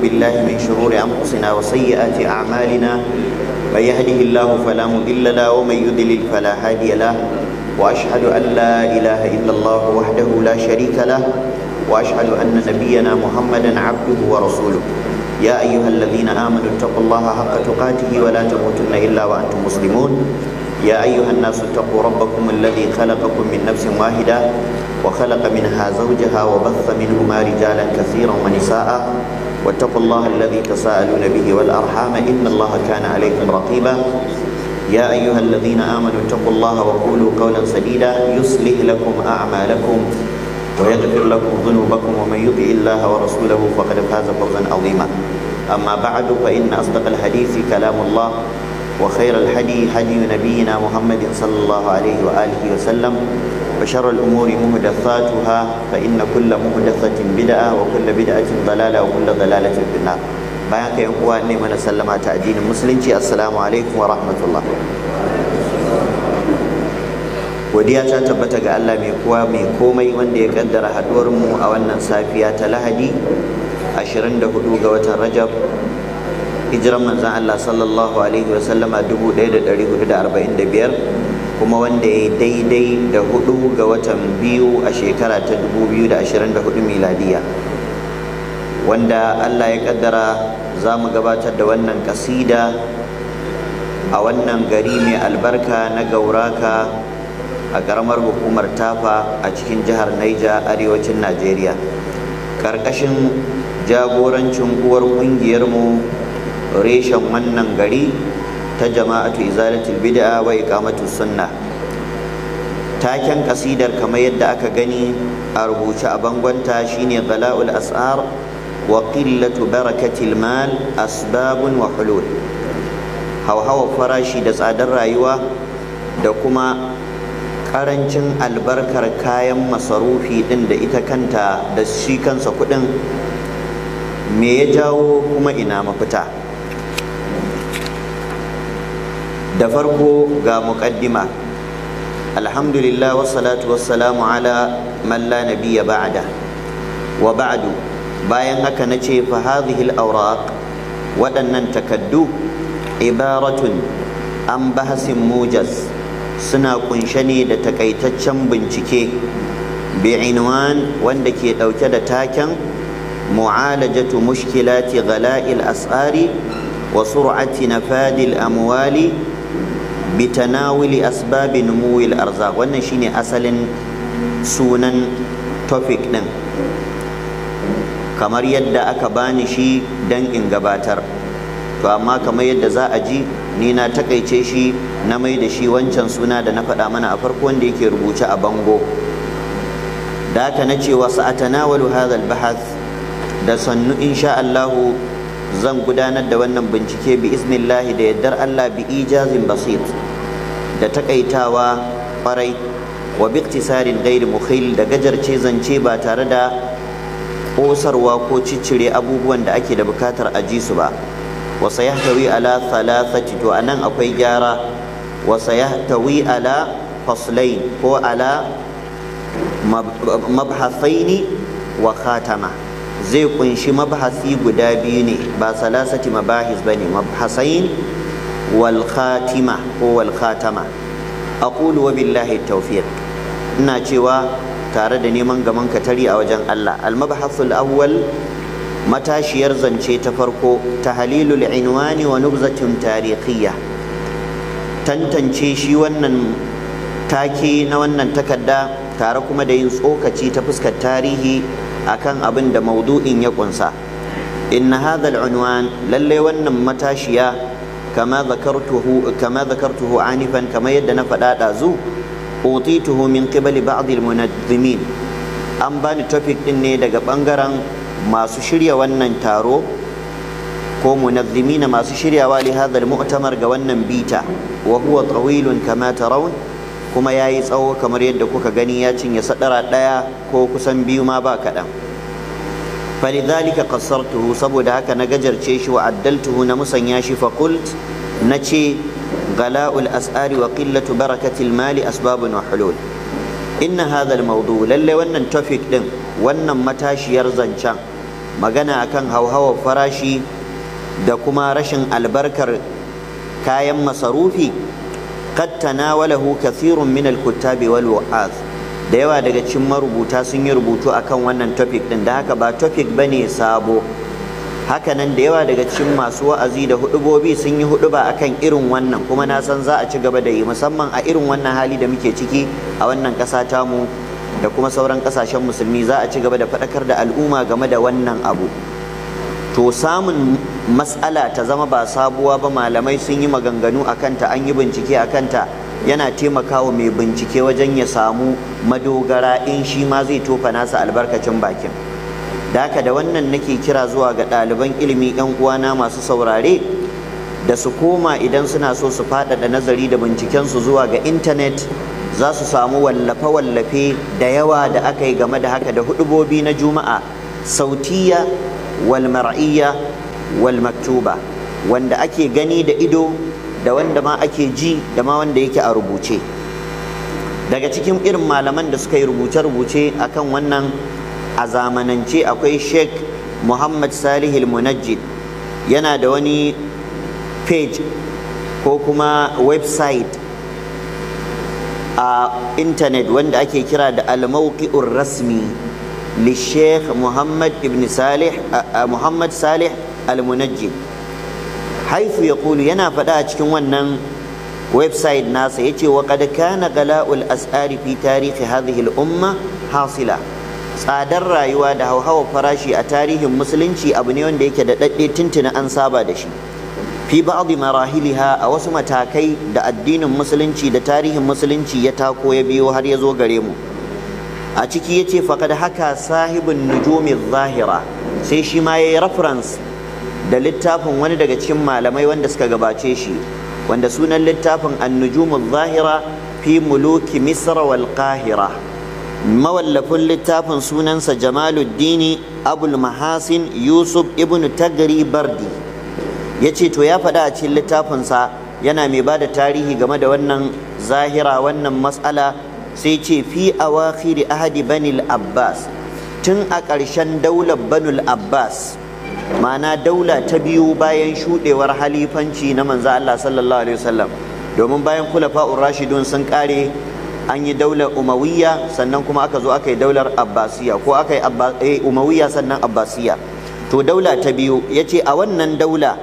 بالله من شرور أنفسنا وسيئات أعمالنا من يهده الله فلا مضل له ومن يضلل فلا هادي له وأشهد أن لا إله إلا الله وحده لا شريك له وأشهد أن نبينا محمدا عبده ورسوله يا أيها الذين آمنوا اتقوا الله حق تقاته ولا تموتن إلا وأنتم مسلمون يا أيها الناس اتقوا ربكم الذي خلقكم من نفس واحدة وخلق منها زوجها وبث منهما رجالا كثيرا ونساء واتقوا الله الذي تساءلون به والأرحام إن الله كان عليكم رقيبا يا أيها الذين آمنوا اتقوا الله وقولوا قولا سديدا يصلح لكم أعمالكم ويغفر لكم ذنوبكم ومن يطع الله ورسوله فقد فاز فوزا عظيما أما بعد فإن أصدق الحديث كلام الله وخير الهدي هدي نبينا محمد صلى الله عليه وآله وسلم وشر الأمور محدثاتها فإن كل محدثة بدعة وكل بدعة ضلالة وكل ضلالة في النار bayan ka yan uwa ne mana sallama ta addinin musulunci assalamu alaikum wa rahmatullah godiya ta tabbata ga Allah mai kowa mai komai wanda ya kaddara haduwar mu a wannan safiya ta Lahadi 24 ga watan Rajab hijiran manzon Allah sallallahu alaihi wa sallama 1445 kuma wanda ya daidai da hudu ga watan biyu a shekara ta 2024 miladiya wanda Allah ya kaddara za mu gabatar da wannan kasida a wannan gari mai albarka na gauraka a ƙaramar hukumar tafa a cikin jihar Naija arewacin Najeriya ƙarƙashin jagorancin uwar ƙungiyarmu reshen wannan gari ta jama'atu izalatul bid'a wa iqamatus sunna taken kasidar kamar yadda aka gani a rubuce a bangonta shine gala'ul as'ar wa qillatu barakatil mal asbabun wa hulul hauhawar farashi da tsadar rayuwa da kuma karancin albarkar kayan masarufi din da ita kanta da shi kansa kudin me ya jawo kuma ina mafita da farko ga muƙaddima alhamdulillah wassalatu wassalamu ala man la nabiyya ba'da wa ba'du bayan haka nace fa hadhihi al-awraq waɗannan takaddu ibaratun an bahasin mujaz suna kunshe ne da takaitaccen bincike bi'inwan wanda ke ɗauke da taken mu'alajatu mushkilati ghala'il as'ari wa sur'ati nafadil amwali bitanawuli asbabi numuwil arzaq wannan shine asalin sunan topic din kamar yadda aka bani shi dan in gabatar to amma kamar yadda za a ji ni na takaice shi na mai da shi wancan suna da na faɗa mana a farko wanda yake rubuce a bango da haka na ce wa sa'atanawalu hadha al-bahath da sannu insha Allahu zan gudanar da wannan bincike bi isnillahi da yaddar Allah bi ijazin basit da takaitawa kwarai wa biktisarin gairi mukhil da gajarce zance ba tare da kosarwa ko ciccire abubuwan da ake da bukatar a ji su ba wa sayahtawi ala thalathati to anan akwai gyara wa sayahtawi ala faslain ko ala mabhathaini wa khatama zai kunshi mabhasi guda biyu ne ba salasati mabahis ba ne mabhasain wal khatima ko wal khatama aqulu wa billahi tawfiq ina cewa tare da neman gaman katari a wajen Allah al mabhasul awwal matashiyar zance ta farko tahlilul inwani wa nubzatun tarikhiyya tantance shi wannan take na wannan takarda tare kuma da yin tsokaci ta fuskar tarihi akan abin da maudu'in ya kunsa inna hadha al-unwan lalle wannan matashiya kama zakartuhu kama zakartuhu anifan kama yadda na faɗa ɗazu utituhu min qibali ba'd al-munazzimin an bani topic din ne daga bangaren masu shirya wannan taro ko munazzimina masu shiryawa li hadha al-mu'tamar ga wannan bita wa huwa tawilun kama tarawun kuma ya yi tsawo kamar yadda kuka gani ya cinye sadara ɗaya ko kusan biyu ma ba kaɗan falidhalika qassartuhu saboda haka na gajarce shi wa addaltuhu na musanya shi fa qult na ce gala'ul as'ari wa qillatu barakatil mali asbabun wa hulul inna hadha al-mawdu lalle wannan topic din wannan matashiyar zancen magana akan hauhawar farashi da kuma rashin albarkar kayan masarufi qad tanawalahu kathirun min al-kuttabi wal wa'az da yawa daga cikin marubuta sun yi rubutu akan wannan topic din da haka ba topic bane sabo hakanan da yawa daga cikin masu wa'azi da hudubobi sun yi huduba akan irin wannan kuma na san za a ci gaba da yi musamman a irin wannan hali da muke ciki a wannan ƙasa tamu da kuma sauran ƙasashen musulmi za a ci gaba da faɗakar da al'umma game da wannan abu to samun matsala ta zama ba sabuwa ba malamai sun yi maganganu a kanta an yi bincike a kanta yana taimakawa mai bincike wajen ya samu madogara in shi ma zai tofa nasa albarkacin bakin da haka da wannan nake kira zuwa ga ɗaliban ilimi 'yan uwana masu saurare da su koma idan suna so su faɗaɗa nazari da bincikensu zuwa ga intanet za su samu wallafe-wallafe da yawa da aka yi game da haka da hudubobi na juma'a sautiya wal mar'iyya wal maktuba wanda ake gani da ido da wanda ma ake ji da ma wanda yake a rubuce daga cikin irin malaman da suka yi rubuce-rubuce akan wannan a zamanance akwai sheikh muhammad salihul munajjid yana da wani page ko kuma website a intanet wanda ake kira da al-mawqi'ur rasmi li sheikh muhammad ibn salih muhammad salih al-munajjid haifu yaqulu yana faɗa a cikin wannan website nasa yace wa qad kana gala'ul as'ari fi tarihi hadhihi al-umma hasila tsadar rayuwa da hauhawar farashi a tarihin musulunci abu ne wanda yake da daɗe tuntuna an saba da shi fi ba'dhi marahiliha a wasu matakai da addinin musulunci da tarihin musulunci ya tako ya biyo har ya zo gare mu a ciki yace faqad haka sahibin nujumi zahira sai shi ma yayi reference da littafin wani daga cikin malamai wanda suka gabace shi wanda sunan littafin an-nujumu zahira fi muluki misra wal qahira mawallafin littafin sunansa jamaluddini abul mahasin yusuf ibn tagri bardi ya ce to ya faɗa a cikin littafinsa yana mai ba da tarihi game da wannan zahira wannan matsala sai ce fi awakhiri ahadi banil abbas tun a ƙarshen daular banul abbas ma'ana daula ta biyu bayan shuɗewar halifanci na manzo Allah sallallahu alaihi wasallam domin bayan kulafa'ur rashidun sun ƙare an yi daular umawiyya sannan kuma aka zo aka yi daular abbasiya ko aka yi umawiyya sannan abbasiya to daula ta biyu ya ce a wannan daula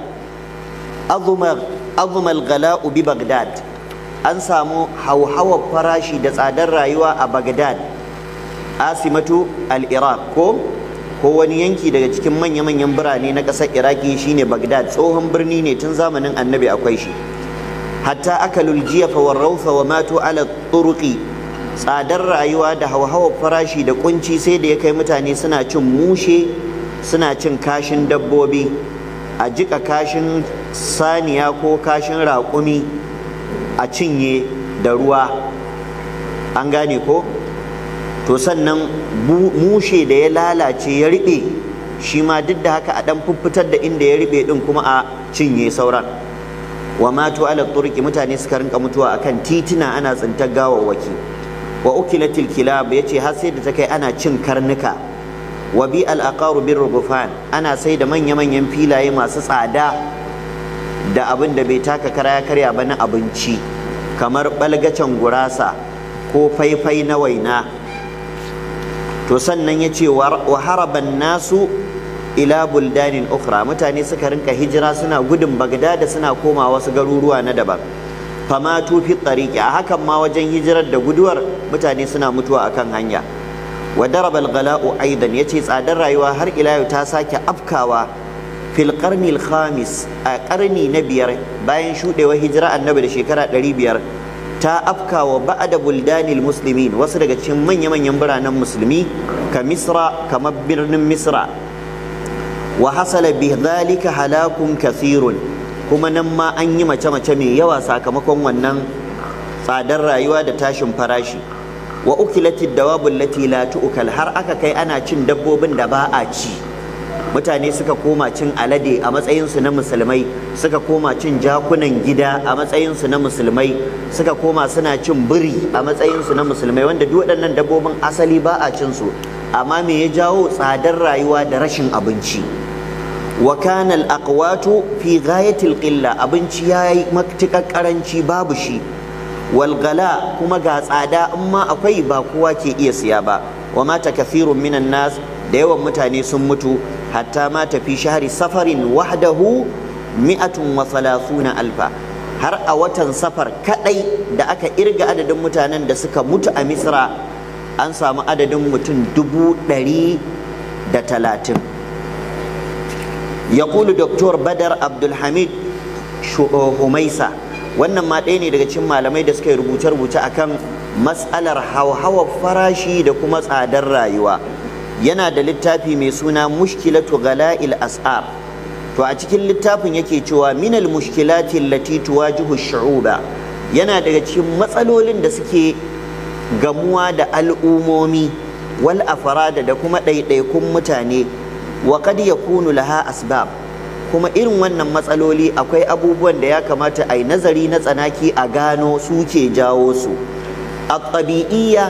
azumal gala'u bi bagdad an samu hauhawar farashi da tsadar rayuwa a bagdad asimatu al-iraq ko ko wani yanki daga cikin manya-manyan birane na ƙasar iraki shine bagdad tsohon birni ne tun zamanin annabi akwai shi hatta akalul jiyafa wa raufa wa matu ala turuqi tsadar rayuwa da hauhawar farashi da kunci sai da ya kai mutane suna cin mushe suna cin kashin dabbobi a jika kashin saniya ko kashin raƙumi a cinye da ruwa an gane ko to sannan mushe da ya lalace ya riɓe shi ma duk da haka a ɗan fuffutar da inda ya riɓe ɗin kuma a cinye sauran wa matu ala turki mutane suka rinka mutuwa akan titina ana tsintar gawawwaki wa ukilatil kilab yace har sai da ta kai ana cin karnuka wa bi al aqaru bir rugufan ana sai da manya manyan filaye masu tsada da abin da bai taka kara ya karya ba na abinci kamar balgacen gurasa ko faifai na waina to sannan yace wa haraban nasu ila buldanin ukhra mutane suka rinka hijira suna gudun bagdada suna koma wasu garuruwa na daban fama tufi tsariki a hakan ma wajen hijirar da guduwar mutane suna mutuwa akan hanya wa daraba al-ghala'u aidan yace tsadar rayuwa har ila yau ta sake afkawa fil qarni al-khamis a karni na biyar bayan shudewar hijira annabi da shekara 500 ta afkawa ba'da buldanil muslimin wasu daga cikin manya-manyan biranen musulmi ka misra kamar birnin misra wa hasala bi dhalika halakun kathirun kuma nan ma an yi mace-mace mai yawa sakamakon wannan tsadar rayuwa da tashin farashi wa ukilatid dawabul lati la tu'kal har aka kai ana cin dabbobin da ba a ci mutane suka koma cin alade a matsayinsu na musulmai suka koma cin jakunan gida a matsayinsu na musulmai suka koma suna cin biri a matsayinsu na musulmai wanda duk waɗannan dabbobin asali ba a cin su amma me ya jawo tsadar rayuwa da rashin abinci wa kana al-aqwatu fi ghayati al-qilla abinci yayi matuƙar karanci babu shi wal gala kuma ga tsada amma akwai ba kowa ke iya siya ba wa mata kathirun minan nas da yawan mutane sun mutu hatta ma tafi shahri safarin wahdahu mi'atun wa thalathuna alfa har a watan safar kadai da aka irga adadin mutanen da suka mutu a misra an samu adadin mutum dubu ɗari da talatin ya kulu doktor badar abdulhamid humaisa wannan ma ɗaya ne daga cikin malamai da suka yi rubuce-rubuce akan matsalar hauhawar farashi da kuma tsadar rayuwa yana da littafi mai suna mushkilatu gala'il as'ar to a cikin littafin yake cewa minal mushkilati allati tuwajihu shu'uba yana daga cikin matsalolin da suke gamuwa da al'umomi wal afrada da kuma ɗaiɗaikun mutane wa qad yakunu laha asbab kuma irin wannan matsaloli akwai abubuwan da ya kamata a yi nazari na tsanaki a gano su ke jawo su a ɗabi'iyya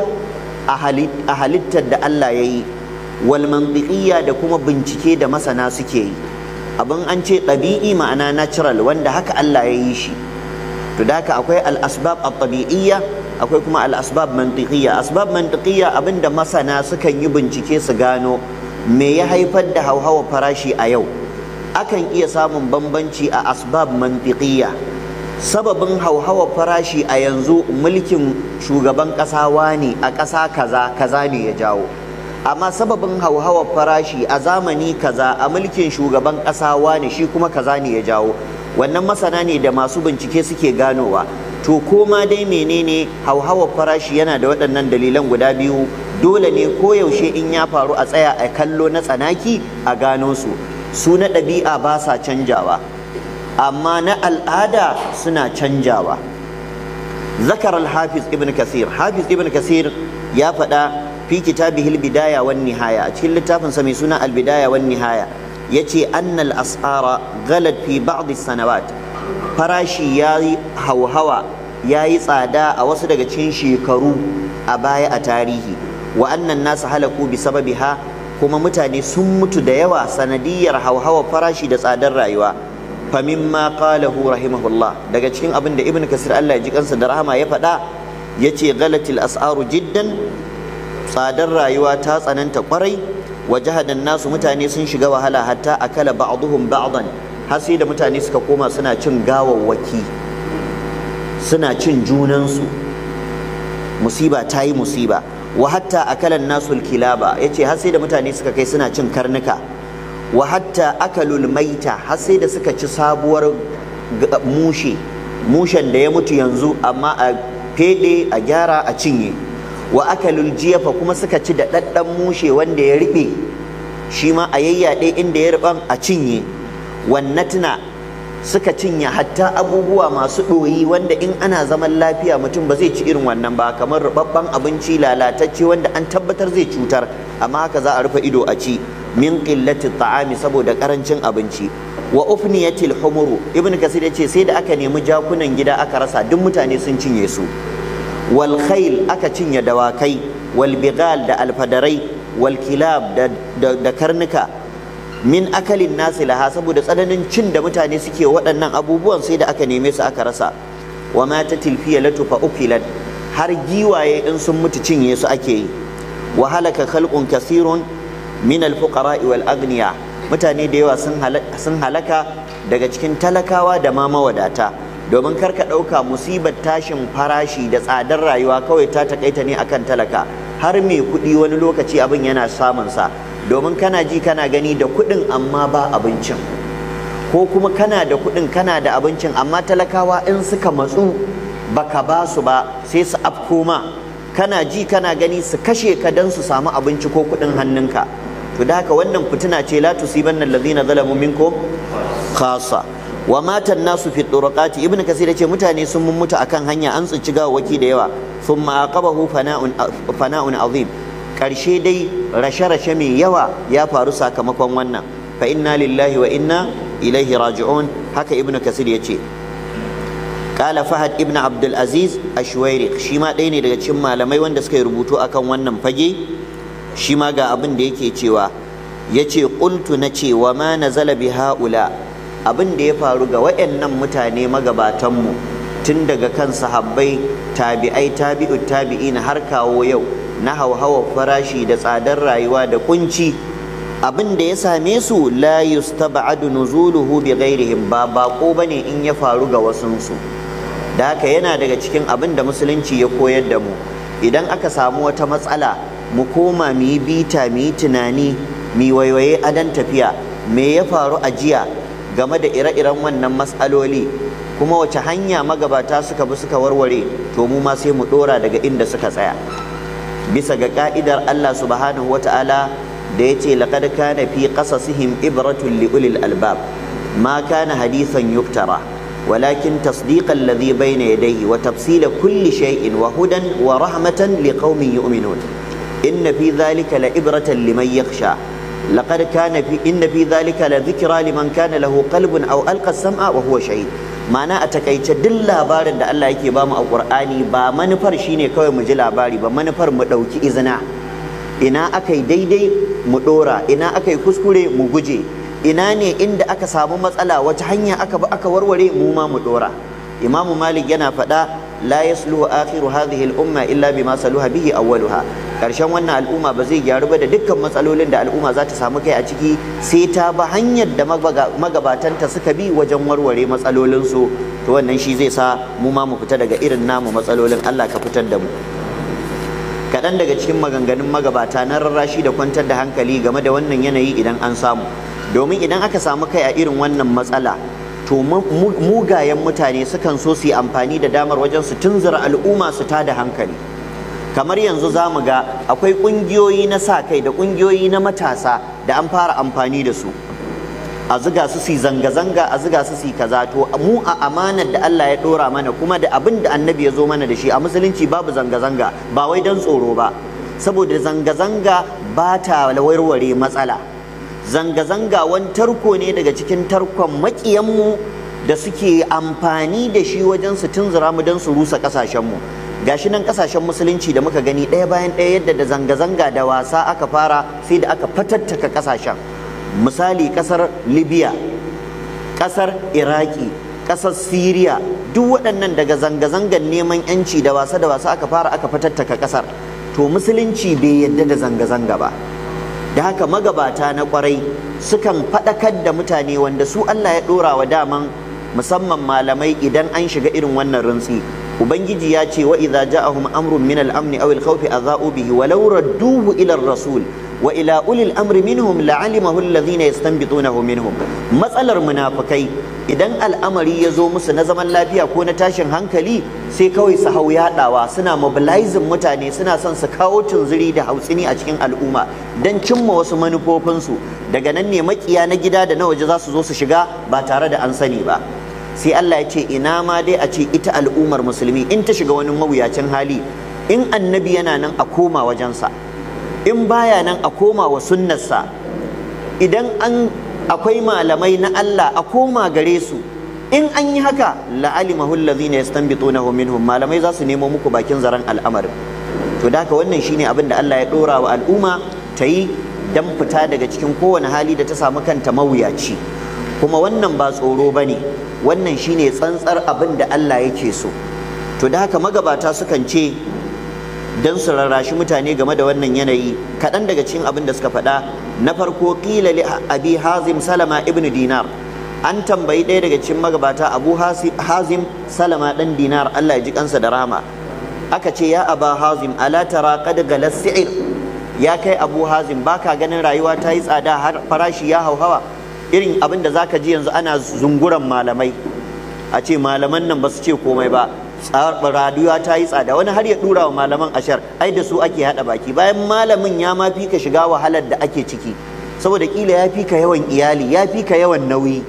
a halittar da Allah ya yi wal mantiqiyya da kuma bincike da masana suke yi abin an ce ɗabi'i ma'ana natural wanda haka Allah ya yi shi to da haka akwai al-asbab at-tabi'iyya akwai kuma al-asbab mantiqiyya asbab mantiqiyya abinda masana sukan yi bincike su gano me ya haifar da hauhawa farashi a yau akan iya samun bambanci a asbab mantiqiyya sababin hauhawa farashi a yanzu mulkin shugaban ƙasa ne a ƙasa kaza kaza ne ya jawo amma sababin hauhawar farashi a zamani kaza a mulkin shugaban ƙasa ne shi kuma kaza ne ya jawo wannan masana ne da masu bincike suke ganowa to koma dai menene hauhawar farashi yana da waɗannan dalilan guda biyu dole ne koyaushe in ya faru a tsaya a kallo na tsanaki a gano su su na ɗabi'a ba sa canjawa amma na al'ada suna canjawa zakar al-hafiz ibn kasir hafiz ibn kasir ya faɗa fi kitabihi al-bidaya wan nihaya a cikin littafin sa mai suna al-bidaya wan nihaya yace annal asara ghalat fi ba'd sanawat farashi yayi hauhawa yayi tsada a wasu daga cikin shekaru a baya a tarihi wa annan nasu halaku bi sababiha kuma mutane sun mutu da yawa sanadiyar hauhawa farashi da tsadar rayuwa famimma qalahu rahimahullah daga cikin abin da ibnu kasir Allah ya ji kansa da rahama ya faɗa yace galatil as'aru jiddan tsadar rayuwa ta tsananta kwarai wa jahadan nasu mutane sun shiga wahala hatta akala ba'dhum ba'dan har sai da mutane suka koma suna cin gawawwaki suna cin junansu musiba ta yi musiba wa hatta akalan nasul kilaba yace har sai da mutane suka kai suna cin karnuka wa hatta akalul maita har sai da suka ci sabuwar mushe mushen da ya mutu yanzu amma a fede a gyara a cinye wa akalul jiyafa kuma suka ci da ɗaɗɗan mushe wanda ya riɓe shi ma a yayyaɗe inda ya riɓan a cinye wannatna suka cinye hatta abubuwa masu ɗoyi wanda in ana zaman lafiya mutum ba zai ci irin wannan ba kamar rubabban abinci lalatacce wanda an tabbatar zai cutar amma haka za a rufe ido a ci min qillati ta'ami saboda karancin abinci wa ufniyatil humuru ibnu kasir yace sai da aka nemi jakunan gida aka rasa duk mutane sun cinye su wal khayl aka cinye dawakai wal bigal da alfadarai wal kilab da, da karnuka min akalin nasi laha saboda tsananin cin da mutane suke waɗannan abubuwan sai da aka neme su aka rasa wa mata tilfiya latu fa ukilat har giwaye in sun mutu cinye su ake yi wa halaka khalqun kasirun min alfuqara wal agniya mutane da yawa sun halaka daga cikin talakawa da ma mawadata domin karka ɗauka musibar tashin farashi da tsadar rayuwa kawai ta takaita ne akan talaka har mai kuɗi wani lokaci abin yana samun sa domin kana ji kana gani da kuɗin amma ba abincin ko kuma kana da kuɗin kana da abincin amma talakawa in suka matsu baka ba su ba sai su afko ma kana ji kana gani su kashe ka don su samu abinci ko kuɗin hannunka to da haka wannan fitina ce la tusibanna allazina zalamu minkum khassa wa matan nasu fi turqati ibn kasir yace mutane sun mun mutu akan hanya an tsinci gawawaki da yawa thumma aqabahu fana'un fana'un azim karshe dai rashe-rashe mai yawa ya faru sakamakon wannan fa inna lillahi wa inna ilaihi raji'un haka ibn kasir yace قال فهد ابن عبد العزيز الشويري shi ma ɗaya ne daga cikin malamai wanda suka yi rubutu akan wannan fage shi ma ga abin da yake cewa ya ce ƙultu na ce wa ma nazala bi ha'ula abin da ya faru ga waɗannan mutane magabatanmu tun daga kan sahabbai tabi'ai tabi'u tabi'ina har kawo yau na hauhawar farashi da tsadar rayuwa da kunci abin da ya same su la yustaba'adu nuzuluhu bi ghairihim ba bako bane in ya faru ga wasunsu da haka yana daga cikin abin da musulunci ya koyar da mu idan aka samu wata matsala mu koma mu yi bita mu yi tunani mu waiwaye adan tafiya me ya faru a jiya game da ire-iren wannan matsaloli kuma wace hanya magabata suka bi suka warware to mu ma sai mu dora daga inda suka tsaya bisa ga ka'idar Allah subhanahu wata'ala da yace laqad kana fi qasasihim ibratun li ulil albab ma kana hadithan yuftara ولكن تصديق الذي بين يديه وتفصيل كل شيء وهدى ورحمة لقوم يؤمنون إن في ذلك لإبرة لمن يخشى لقد كان في إن في ذلك لذكرى لمن كان له قلب أو ألقى السمع وهو شهيد ma'ana a takaice duk labarin da Allah yake bamu a Qur'ani ba manufar shine kawai mu ji labari ba manufar mu ɗauki izina ina akai daidai mu ɗora ina akai kuskure mu guje ina ne inda aka samu matsala wata hanya aka bi aka warware mu ma mu ɗora Imam Malik yana faɗa la yasluhu akhiru hadhihi al-umma illa bima saluha bihi awwaluha karshen wannan al'umma ba zai gyaru ba da dukkan matsalolin da al'umma za ta samu kai a ciki sai ta ba hanyar da magabatanta suka bi wajen warware matsalolinsu to wannan shi zai sa mu ma mu fita daga irin namu matsalolin Allah ka fitar da mu kaɗan daga cikin maganganun magabata na rarrashi da kwantar da hankali game da wannan yanayi idan an samu domin idan aka samu kai a irin wannan matsala to mugayen mutane sukan so su yi amfani da damar wajen su tunzura al'umma su tada hankali kamar yanzu za mu ga akwai ƙungiyoyi na sa kai da ƙungiyoyi na matasa da an fara amfani da su a ziga su su zanga-zanga a ziga su su kaza to mu a amanar da Allah ya ɗora mana kuma da abin da annabi ya zo mana da shi a musulunci babu zanga-zanga ba wai don tsoro ba saboda zanga-zanga ba ta warware matsala zanga-zanga wani tarko ne daga cikin tarkon maƙiyanmu da suke amfani da shi wajen su tunzura mu don su rusa ƙasashenmu gashi nan ƙasashen musulunci da muka gani ɗaya bayan ɗaya yadda da zanga-zanga da wasa aka fara sai da aka fatattaka ƙasashen misali ƙasar libya ƙasar iraki ƙasar siriya duk waɗannan daga zanga-zangan neman 'yanci da wasa da wasa aka fara aka fatattaka ƙasar to musulunci bai yadda da zanga-zanga ba da haka magabata na kwarai sukan faɗakar da mutane wanda su Allah ya ɗora wa daman musamman malamai idan an shiga irin wannan rintsi ubangiji ya ce wa idza ja'ahum amrun min al-amn aw al-khawf adha'u bihi wa law radduhu ila ar-rasul wa ila ulil amri minhum la'alimahu alladhina yastanbitunahu minhum matsalar munafikai idan al'amari ya zo musu na zaman lafiya ko na tashin hankali sai kawai su hau yaɗawa suna mobilizing mutane suna son su kawo tunziri da hautsini a cikin al'umma don cimma wasu manufofinsu daga nan ne makiya na gida da na waje za su zo su shiga ba tare da an sani ba sai Allah ya ce ina ma dai a ce ita al'ummar musulmi in ta shiga wani mawuyacin hali in annabi yana nan a koma wajensa in baya nan a koma wa sunnarsa idan an akwai malamai na Allah a koma gare su in an yi haka la'alimahu allazina yastanbitunahu minhum malamai za su nemo muku bakin zaren al'amarin to da haka wannan shine abin da Allah ya dora wa al'umma ta yi dan fita daga cikin kowane hali da ta samu kanta mawuyaci kuma wannan ba tsoro bane wannan shine tsantsar abin da Allah yake so to da haka magabata sukan ce don su rarrashi mutane game da wannan yanayi kaɗan daga cikin abin da suka faɗa na farko ƙila li abi hazim salama ibn dinar an tambayi ɗaya daga cikin magabata abu hazim salama ɗan dinar allah ya ji kansa da rama aka ce ya aba hazim ala tara qad galas si'ir ya kai abu hazim baka ganin rayuwa ta yi tsada har farashi ya hauhawa irin abin da zaka ji yanzu ana zunguran malamai a ce malaman nan ba su ce komai ba rayuwa ta yi tsada wani har ya dura wa malaman ashar ai da su ake hada baki bayan malamin ya ma fi ka shiga wahalar da ake ciki saboda kila ya fi ka yawan iyali ya fi ka yawan nauyi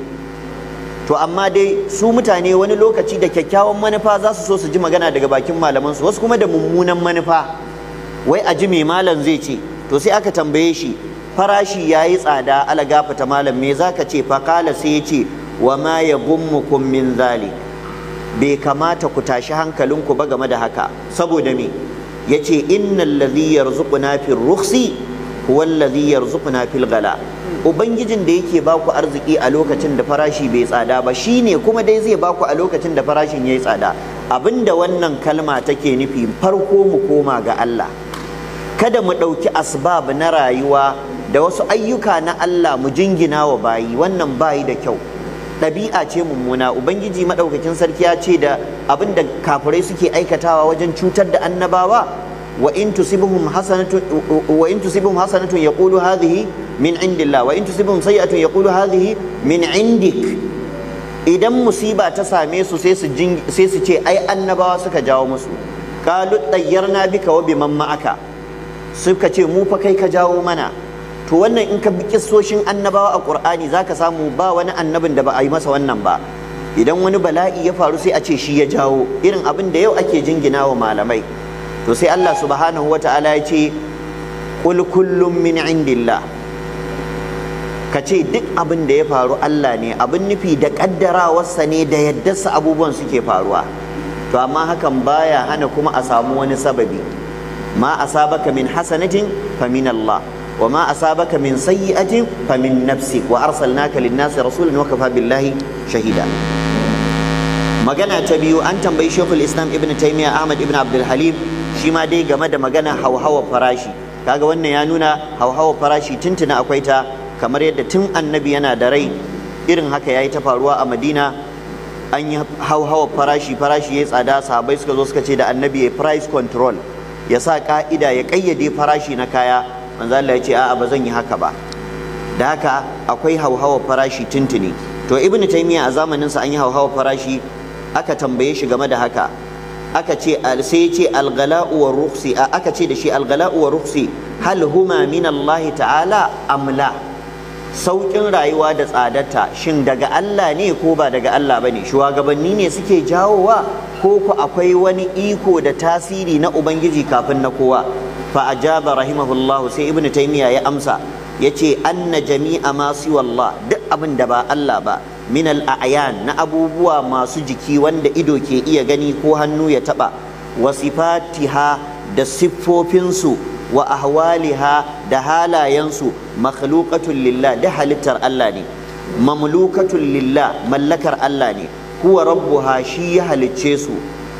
to amma dai su mutane wani lokaci da kyakkyawan manufa za su so su ji magana daga bakin malamansu wasu kuma da mummunan manufa wai a ji me malam zai ce to sai aka tambaye shi farashi ya yi tsada ala gafata malam me za ka ce fakala sai ya ce wa ma ya gummukum min zalik bai kamata ku tashi hankalinku ba game da haka saboda me yace innal ladhi yarzuquna fir rukhsi huwa allazi yarzuquna fil ghala ubangijin da yake baku arziki a lokacin da farashi bai tsada ba shine kuma dai zai baku a lokacin da farashin yayi tsada abinda wannan kalma take nufi farko mu koma ga Allah kada mu ɗauki asbab na rayuwa da wasu ayyuka na Allah mu jingina wa bayi wannan bayi da kyau ɗabi'a ce mummuna ubangiji maɗaukakin sarki ya ce da abin da kafirai suke aikatawa wajen cutar da annabawa wa in tusibhum hasanatun wa in tusibhum hasanatun yaqulu hadhihi min indillah wa in tusibhum sayi'atun yaqulu hadhihi min indik idan musiba ta same su sai su sai su ce ai annabawa suka jawo musu qalu tayyarna bika wa biman ma'aka suka ce mu fa kai ka jawo mana to wannan in ka bi kissoshin annabawa a qur'ani zaka samu ba wani annabin da ba a yi masa wannan ba idan wani bala'i ya faru sai a ce shi ya jawo irin abin da yau ake jingina wa malamai to sai Allah subhanahu wata'ala ya ce qul kullum min indillah ka ce duk abin da ya faru Allah ne abin nufi da kaddarawarsa ne da yaddarsa abubuwan suke faruwa to amma hakan baya hana kuma a samu wani sababi ma asabaka min hasanatin fa min Allah wa ma asabaka min sayyi'atin fa min nafsik wa arsalnaka lin-nasi rasulan wa kafa billahi shahida magana ta biyu an tambayi Sheikhul Islam Ibn Taymiyyah Ahmad Ibn Abdul Halim shi ma dai game da magana hauhawa farashi kaga wannan ya nuna hauhawa farashi tuntuna akwai ta kamar yadda tun annabi yana da rai irin haka yayi ta faruwa a Madina an yi hauhawa farashi farashi ya tsada sahabbai suka zo suka ce da annabi ya price control ya sa ka'ida ya kayyade farashi na kaya manzo Allah ya ce a'a ba zan yi haka ba da haka akwai hauhawa farashi tuntuni to ibnu taymiya a zamanin sa an yi hauhawa farashi aka tambaye shi game da haka aka ce sai ya ce algala'u wa rukhsi aka ce da shi algala'u wa rukhsi hal huma min Allah ta'ala amla saukin rayuwa da tsadarta shin daga Allah ne ko ba daga Allah bane shugabanni ne suke jawowa ko ku akwai wani iko da tasiri na ubangiji kafin na kowa fa ajaba rahimahullahu sai ibnu taymiya ya amsa yace anna jami'a ma siwallah duk abin da ba Allah ba min al-a'yan na abubuwa masu jiki wanda ido ke iya gani ko hannu ya taba wa sifatiha da siffofinsu wa ahwaliha da halayensu makhluqatun lillah da halittar Allah ne mamlukatun lillah mallakar Allah ne huwa rabbuha shi ya halicce su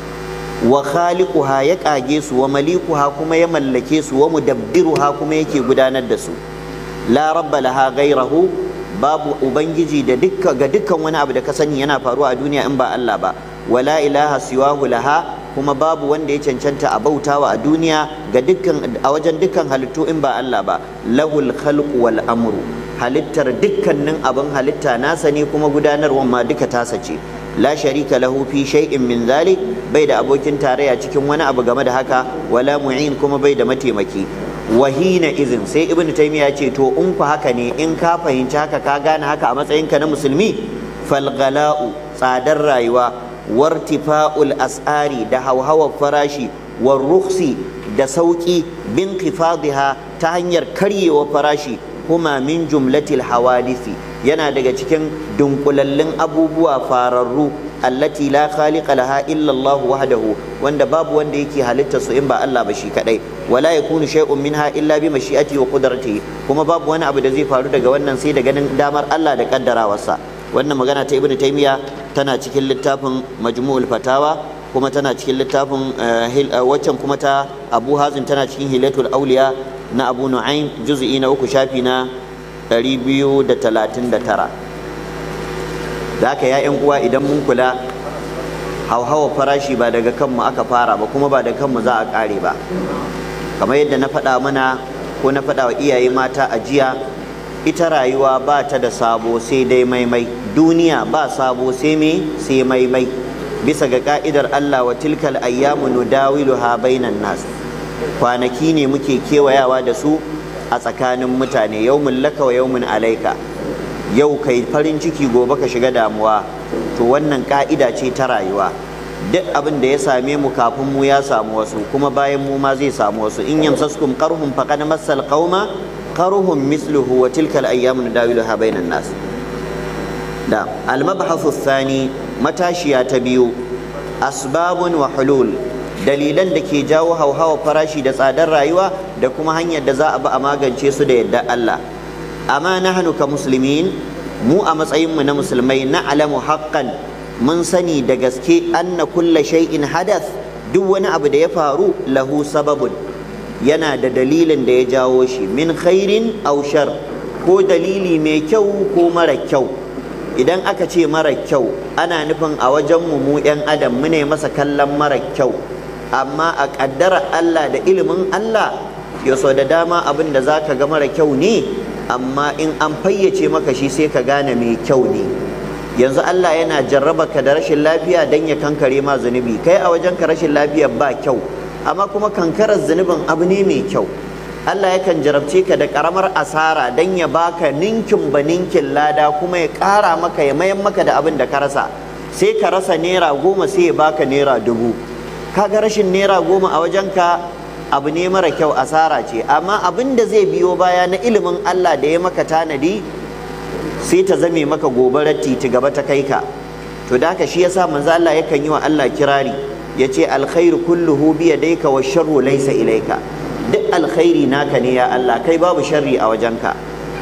wa khaliquha ya kage su wa malikuha kuma ya mallake su wa mudabbiruha kuma yake gudanar da su la rabba laha ghairahu babu ubangiji da dukka ga dukkan wani abu da ka sani yana faruwa a duniya in ba Allah ba wala ilaha siwahu laha kuma babu wanda ya cancanta a bautawa a duniya ga dukkan a wajen dukkan halittu in ba Allah ba lahul khalqu wal amru halittar dukkanin abin halitta nasa ne kuma gudanarwa ma duka tasa ce la sharika lahu fi shay'in min zalik bai da abokin tarayya cikin wani abu game da haka wala mu'in kuma bai da mataimaki wahina izin sai ibnu taymiya ce to in ku haka ne in ka fahimci haka ka gane haka a matsayinka na musulmi falgala'u tsadar rayuwa wartifa'ul as'ari da hauhawar farashi war rukhsi da sauki bin qifadiha ta hanyar karyewa farashi kuma min jumlatil hawadisi yana daga cikin dunkulallun abubuwa fararru allati la khaliqa laha illa Allah wahdahu wanda babu wanda yake halitta su in ba Allah ba shi kadai wala yakunu shay'un minha illa bi mashi'ati wa qudratihi kuma babu wani abu da zai faru daga wannan sai da ganin damar Allah da kaddarawarsa wannan magana ta Ibn Taymiya tana cikin littafin Majmu'ul Fatawa kuma tana cikin littafin waccan kuma ta Abu Hazim tana cikin Hilatul Awliya na Abu Nu'aym juz'i na uku shafi na 239 da haka ya yan uwa idan mun kula hauhawa farashi ba daga kanmu aka fara ba kuma ba daga kanmu za a kare ba kamar yadda na faɗa mana ko na faɗa wa iyaye mata a jiya ita rayuwa ba ta da sabo sai dai maimai duniya ba sabo sai me sai maimai bisa ga ka'idar Allah wa tilkal ayyamu nudawiluha bainan nas kwanaki ne muke kewayawa da su a tsakanin mutane yaumun laka wa yaumun alaika yau kai farin ciki gobe ka shiga damuwa to wannan ka'ida ce ta rayuwa duk abin da ya same mu kafin mu ya samu wasu kuma bayan mu ma zai samu wasu in yamsaskum qarhum faqad massal qauma qarhum misluhu wa tilka al-ayyamu nadawiluha bainan nas da al-mabhathu thani matashiya ta biyu asbabun wa hulul dalilan da ke jawo hauhawa farashi da tsadar rayuwa da kuma hanyar da za a bi a magance su da yadda Allah amma nahnu ka muslimin mu a matsayinmu na musulmai na alamu haqqan mun sani da gaske anna kulla shay'in hadath duk wani abu da ya faru lahu sababun yana da dalilin da ya jawo shi min khairin aw shar ko dalili mai kyau ko mara kyau idan aka ce mara kyau ana nufin a wajenmu mu 'yan adam mu ne masa kallon mara kyau amma a ƙaddara Allah da ilimin Allah ya so da dama abin da za ka ga mara kyau ne amma in an fayyace maka shi sai ka gane mai kyau ne yanzu Allah yana jarraba ka da rashin lafiya don ya kankare ma zunubi kai a wajen ka rashin lafiya ba kyau amma kuma kankarar zunubin abu ne mai kyau Allah yakan jarabce ka da karamar asara don ya baka ninkin ba ninkin lada kuma ya ƙara maka ya mayan maka da abin da ka rasa sai ka rasa naira goma sai ya baka naira dubu kaga rashin naira goma a wajenka abu ne mara kyau asara ce amma abin da zai biyo baya na ilimin Allah da ya maka tanadi sai ta zame maka gobarar titi gaba ta kai ka to da haka shi yasa manzo Allah yakan yi wa Allah kirari yace alkhairu kulluhu bi yadayka wa sharru laysa ilayka duk alkhairi naka ne ya Allah kai babu sharri a wajenka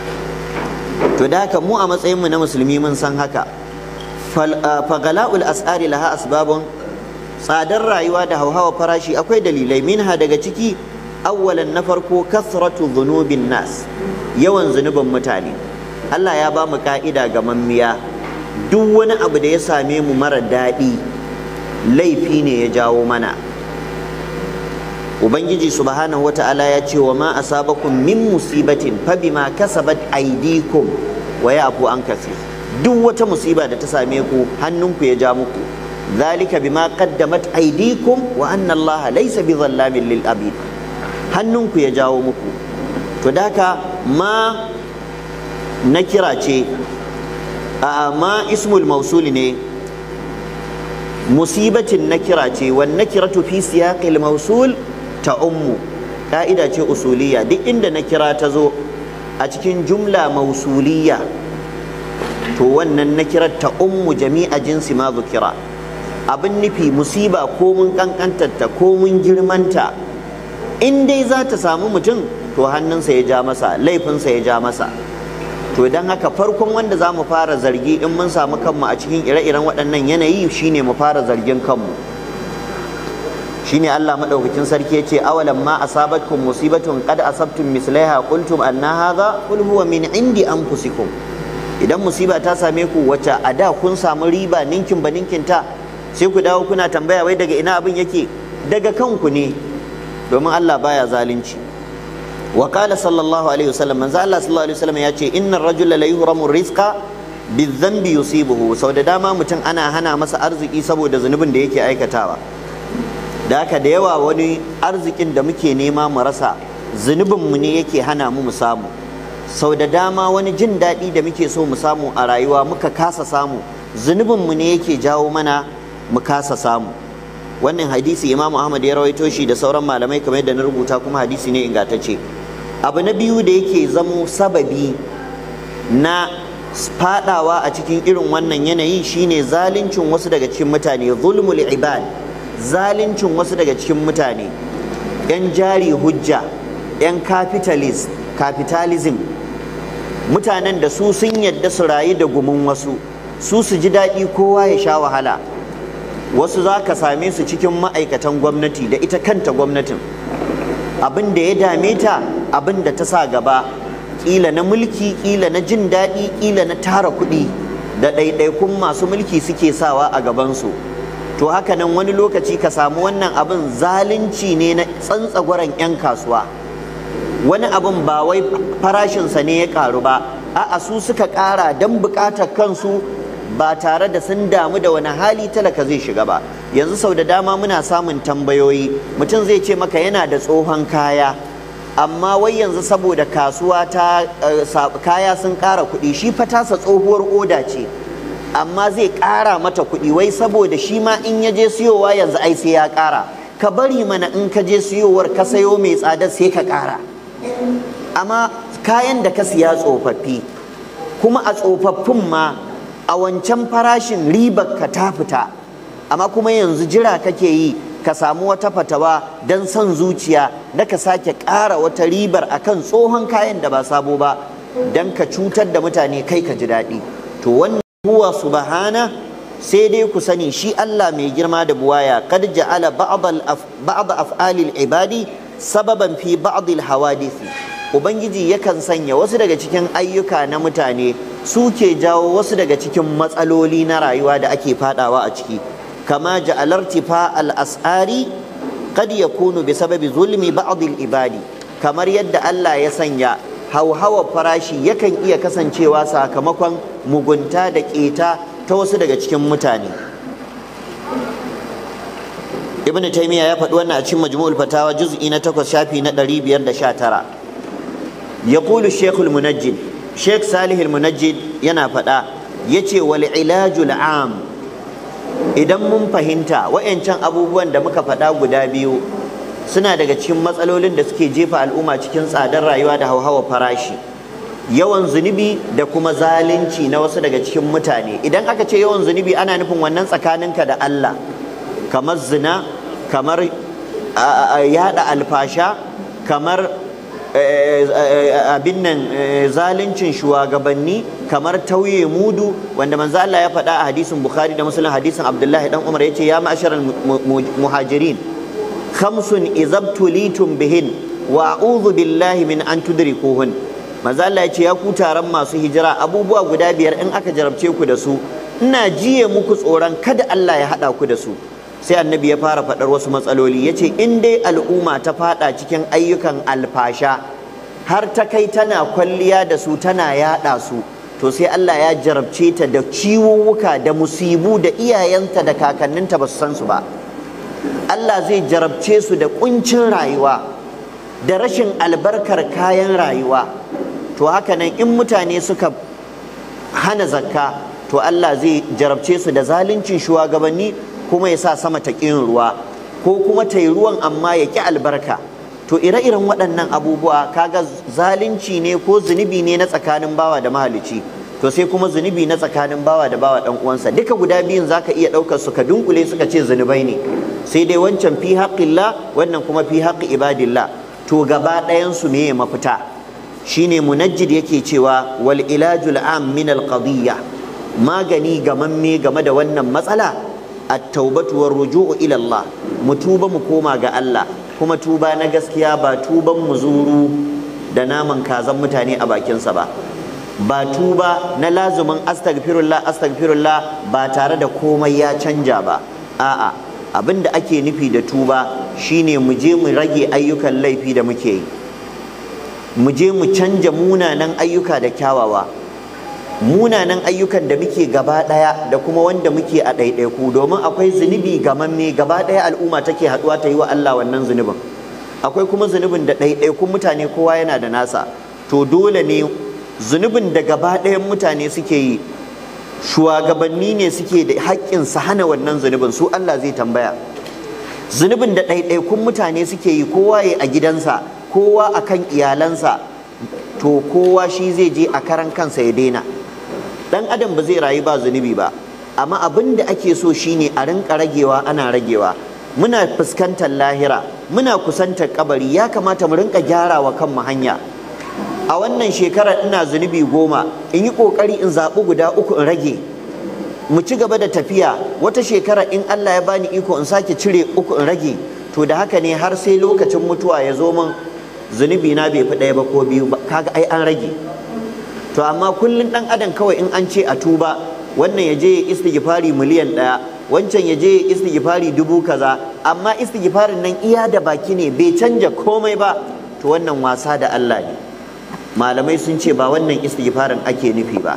to da haka mu a matsayin mu na musulmi mun san haka fagala'ul as'ari laha asbabun tsadar rayuwa da hauhawa farashi akwai dalilai minha daga ciki awwalan na farko kasratu dhunubin nas yawan zunubin mutane Allah ya ba mu ka'ida ga mammiya duk wani abu da ya same mu mara daɗi laifi ne ya jawo mana ubangiji subhanahu wata'ala ya ce wa ma asabakum min musibatin fa bima kasabat aydikum wa ya'fu an kasir duk wata musiba da ta same ku hannunku ya ja muku zalika bima qaddamat aydikum wa anna allaha laysa bidhallamin lil abid hannunku ya jawo muku to daka ma na kira ce a ma ismul mausul ne musibatin na kira ce wan nakiratu fi siyaqil mausul ta ummu ka'ida ce usuliya duk inda na kira ta zo a cikin jumla mausuliya to wannan na kira ta ummu jami'a jinsi ma zukira abin nufi musiba ko mun kankantarta ko mun girmanta in dai za ta samu mutum to hannunsa ya ja masa laifinsa ya ja masa to don haka farkon wanda za mu fara zargi in mun samu kanmu a cikin ire-iren waɗannan yanayi shine mu fara zargin kanmu shine Allah madaukakin sarki yace awalan ma asabatkum musibatun qad asabtum mislaiha qultum anna hadha qul huwa min indi anfusikum idan musiba ta same ku wacce a da kun samu riba ninkin ba ninkin ta sai ku dawo kuna tambaya wai daga ina abin yake daga kanku ne domin Allah baya zalunci wa qala sallallahu alaihi wasallam manzo Allah sallallahu alaihi wasallam yace innar rajula la yuhramu rizqa bizambi yusibuhu sau da dama mutum ana hana masa arziki saboda zunubin da yake aikatawa da haka da yawa wani arzikin da muke nema mu rasa zunubinmu ne yake hana mu mu samu sau da dama wani jin daɗi da muke so mu samu a rayuwa muka kasa samu zunubinmu ne yake jawo mana mu kasa samu wannan hadisi imamu ahmad ya rawaito shi da sauran malamai kamar yadda na rubuta kuma hadisi ne ingantacce abu na biyu da yake zamo sababi na fadawa a cikin irin wannan yanayi shine zaluncin wasu daga cikin mutane zulmul ibad zaluncin wasu daga cikin mutane 'yan jari hujja 'yan capitalist capitalism mutanen da su sun yadda su rayu da gumin wasu su su ji daɗi kowa ya sha wahala wasu za ka same su cikin ma'aikatan gwamnati da ita kanta gwamnatin abin da ya dame ta abin da ta sa gaba ƙila na mulki ƙila na jin daɗi ƙila na tara kuɗi da ɗaiɗaikun masu mulki suke sawa a gabansu to haka nan wani lokaci ka samu wannan abin zalunci ne na tsantsagwaron 'yan kasuwa wani abin ba wai farashinsa ne ya karu ba a'a su suka ƙara don buƙatar kansu ba tare da sun damu da wani hali talaka zai shiga ba yanzu sau da dama muna samun tambayoyi mutum zai ce maka yana da tsohon kaya amma wai yanzu saboda kasuwa ta kaya sun ƙara kuɗi shi fa tasa tsohuwar oda ce amma zai ƙara mata kuɗi wai saboda shi ma in ya je siyowa yanzu ai sai ya ƙara ka bari mana in ka je siyowar ka sayo mai tsada sai ka ƙara amma kayan da ka siya tsofaffi kuma a tsofaffin ma a wancan farashin ribar ka ta fita amma kuma yanzu jira kake yi ka samu wata fatawa don son zuciya na ka sake ƙara wata ribar akan tsohon kayan da ba sabo ba don ka cutar da mutane kai ka ji daɗi to wannan huwa subhana sai dai ku sani shi Allah mai girma da buwaya kad ja'ala ba'd af'alil ibadi sababan fi ba'd al hawadisi ubangiji yakan sanya wasu daga cikin ayyuka na mutane su ke jawo wasu daga cikin matsaloli na rayuwa da ake fadawa a ciki kama ja'alar tifa al as'ari kad yakunu bi sababi zulmi ba'd al ibadi kamar yadda Allah ya sanya hauhawar farashi yakan iya kasancewa sakamakon mugunta da keta ta wasu daga cikin mutane ibn taymiya ya faɗi wannan a cikin majmu'ul fatawa juz'i na 8 shafi na 519 yaqulu shaykh al-munajjid shaykh salih al-munajjid yana faɗa yace wal ilajul am idan mun fahimta wayancan abubuwan da muka faɗa guda biyu suna daga cikin matsalolin da suke jefa al'umma cikin tsadar rayuwa da hauhawar farashi yawan zunubi da kuma zalunci na wasu daga cikin mutane idan aka ce yawan zunubi ana nufin wannan tsakaninka da Allah kamar zina kamar yada alfasha kamar abin nan zaluncin shugabanni kamar tauye mudu wanda manzo Allah ya faɗa a hadisin Bukhari da Muslim hadisin Abdullahi dan Umar yace ya ma'asharal muhajirin khamsun izabtulitum bihin wa a'udhu billahi min an tudrikuhun manzo Allah ya ce ya ku taron masu hijira abubuwa guda biyar in aka jarabce ku da su ina jiye muku tsoron kada Allah ya haɗa ku da su sai annabi ya fara faɗar wasu matsaloli ya ce in dai al'umma ta faɗa cikin ayyukan alfasha har ta kai tana kwalliya da su tana yaɗa su to sai Allah ya jarabce ta da ciwuwuka da musibu da iyayenta da kakanninta ba su san su ba Allah zai jarabce su da kuncin rayuwa da rashin albarkar kayan rayuwa to haka nan in mutane suka hana zakka to Allah zai jarabce su da zaluncin shugabanni kuma ya sa sama ta ƙin ruwa ko kuma ta yi ruwan amma ya ƙi albarka to ire-iren waɗannan abubuwa kaga zalunci ne ko zunubi ne na tsakanin bawa da mahalici to sai kuma zunubi na tsakanin bawa da bawa ɗan uwansa duka guda biyun zaka iya ɗaukar su ka dunkule suka ce zunubai ne sai dai wancan fi haƙƙillah wannan kuma fi haƙƙi ibadillah to gaba ɗayan su meye mafita shine munajjid yake cewa wal ilajul am min al qadiyya magani gamamme game da wannan matsala at-taubatu war ruju'u ila Allah mu tuba mu koma ga Allah kuma tuba na gaskiya ba tuban muzuru da naman kazan mutane a bakinsa ba ba tuba na lazumin astaghfirullah astaghfirullah ba tare da komai ya canja ba a'a abin da ake nufi da tuba shine mu je mu rage ayyukan laifi da muke yi mu je mu canja munanan ayyuka da kyawawa munanan ayyukan da muke gaba ɗaya da kuma wanda muke a ɗaiɗaiku domin akwai zunubi gamamme gaba ɗaya al'umma take haɗuwa ta yi wa Allah wannan zunubin akwai kuma zunubin da ɗaiɗaikun mutane kowa yana da nasa to dole ne zunubin da gaba ɗayan mutane suke yi shugabanni ne suke da haƙƙin su hana wannan zunubin su Allah zai tambaya zunubin da ɗaiɗaikun mutane suke yi kowa ya a gidansa kowa akan iyalansa to kowa shi zai je a karan kansa ya daina dan adam ba zai rayu ba zunubi ba amma abin da ake so shine a rinka ragewa ana ragewa muna fuskantar lahira muna kusantar kabari ya kamata mu rinka gyara wa kanmu hanya a wannan shekarar ina zunubi goma in yi kokari in zaɓi guda uku in rage mu ci gaba da tafiya wata shekara in Allah ya bani iko in sake cire uku in rage to da haka ne har sai lokacin mutuwa ya zo min zunubi na bai fi ɗaya ba ko biyu ba kaga ai an rage to amma kullum ɗan adam kawai in an ce a tuba wannan ya je ya istighfari miliyan ɗaya wancan ya je ya istighfari dubu kaza amma istighfarin nan iya da baki ne bai canja komai ba to wannan wasa da Allah ne malamai sun ce ba wannan istighfarin ake nufi ba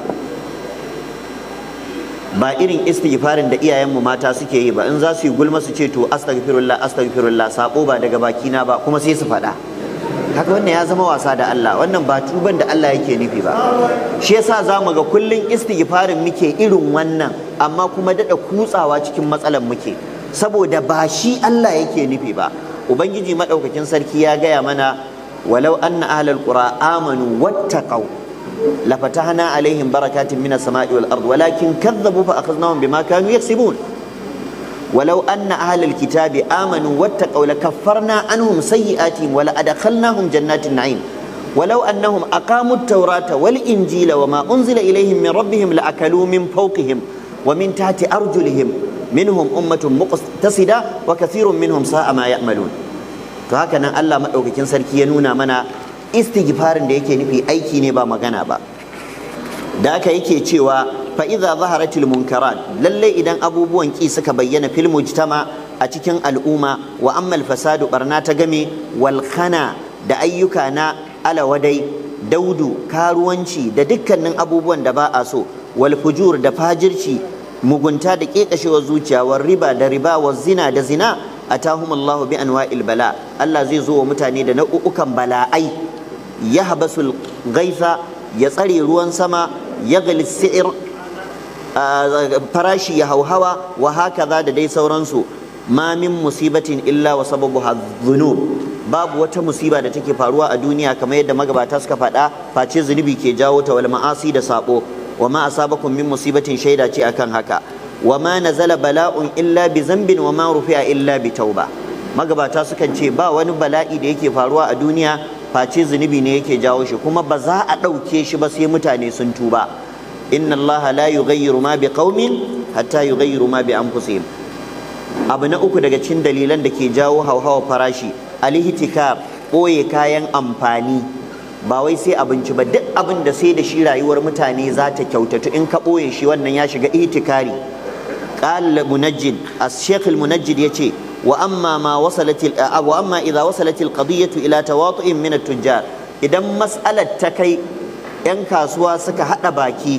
ba irin istighfarin da iyayenmu mata suke yi ba in za su yi gulma su ce to astaghfirullah astaghfirullah sabo ba daga bakina ba kuma sai su faɗa haka wannan ya zama wasa da Allah wannan ba tuban da Allah yake nufi ba shi yasa zamu ga kullun istighfarin muke irin wannan amma kuma dada kutsawa cikin matsalan muke saboda ba shi Allah yake nufi ba ubangiji madaukakin sarki ya gaya mana walau anna ahlal qura amanu wattaqau lafatahna alaihim barakatin minas sama'i wal ard walakin kadzabu fa akhadnahum bima kanu yaksibun walau anna ahlal kitabi amanu wattaqaw lakaffarna anhum sayyi'atihim wa la'adkhalnahum jannatin na'im ولو أنهم أقاموا التوراة والإنجيل وما أنزل إليهم من ربهم لأكلوا من فوقهم ومن تحت أرجلهم منهم أمة مقتصدة وكثير منهم ساء ما يعملون فهكذا الله مدوكين سركي ينونا منا استغفار da yake nufi aiki ne ba magana ba da aka yake cewa fa idza zaharatil munkarat lalle idan abubuwan ki suka bayyana fil mujtama a cikin al'umma wa ammal fasadu barna ta game wal khana da ayyuka na alawadai daudu karuwanci da dukkanin abubuwan da ba a so wal fujur da fajirci mugunta da kekashewar zuciya war riba da riba wa zina da zina atahum Allahu bi anwa'il bala Allah zai zo wa mutane da nau'ukan bala'ai ya habasul gaisa ya tsare ruwan sama ya galis si'ir farashi ya hauhawa wa hakaza da dai sauransu ma min musibatin illa wa sababuha dhunub babu wata musiba da take faruwa a duniya kamar yadda magabata suka faɗa face zunubi ke jawo ta wal ma'asi da sabo wa ma asabakum min musibatin shaida ce akan haka wa ma nazala bala'un illa bi zambin wa ma rufi'a illa bi tauba magabata sukan ce ba wani bala'i da yake faruwa a duniya face zunubi ne yake jawo shi kuma ba za a ɗauke shi ba sai mutane sun tuba inna Allah la yughayyiru ma bi qaumin hatta yughayyiru ma bi anfusihim abu na uku daga cikin dalilan da ke jawo hauhawar farashi alihtikar ɓoye kayan amfani ba wai sai abinci ba duk abin da sai da shi rayuwar mutane za ta kyautatu in ka ɓoye shi wannan ya shiga ihtikari qala munajjid as-shaykh al-munajjid yace wa amma ma wasalat wa amma idza wasalat al-qadiyatu ila tawatu'in min at-tujjar idan mas'alar ta kai yan kasuwa suka hada baki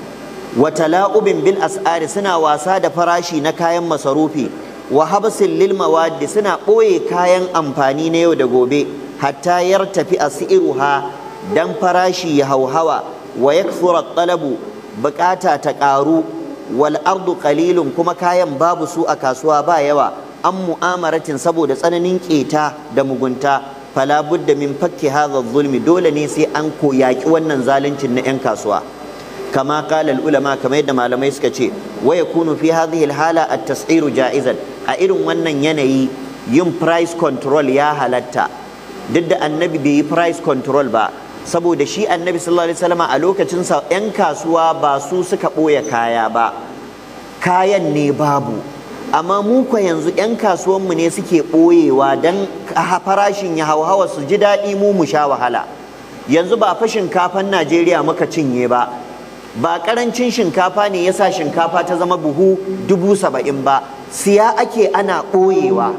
wa tala'ubin bil as'ari suna wasa da farashi na kayan masarufi wa habsin lil mawaddi suna ɓoye kayan amfani na yau da gobe hatta yartafi asiruha dan farashi ya hauhawa wa yakthura talabu bukata ta ƙaru wal ardu qalilun kuma kayan babu su a kasuwa ba yawa an mu'amaratin saboda tsananin keta da mugunta fala budda min fakki hadha zulmi dole ne sai an koyaki wannan zaluncin na 'yan kasuwa kama qala ulama kamar yadda malamai suka ce wa yakunu fi hadhihi al-hala at-tas'iru ja'izan a irin wannan yanayi yin price control ya halatta duk da annabi bai yi price control ba saboda shi annabi sallallahu alaihi wasallam a lokacin sa 'yan kasuwa ba su suka ɓoye kaya ba kayan ne babu amma mu kwa yanzu 'yan kasuwanmu ne suke ɓoyewa don farashin ya hauhawa su ji daɗi mu mu sha wahala yanzu ba fa shinkafan najeriya muka cinye ba ba ƙarancin shinkafa ne ya sa shinkafa ta zama buhu dubu saba'in ba siya ake ana ɓoyewa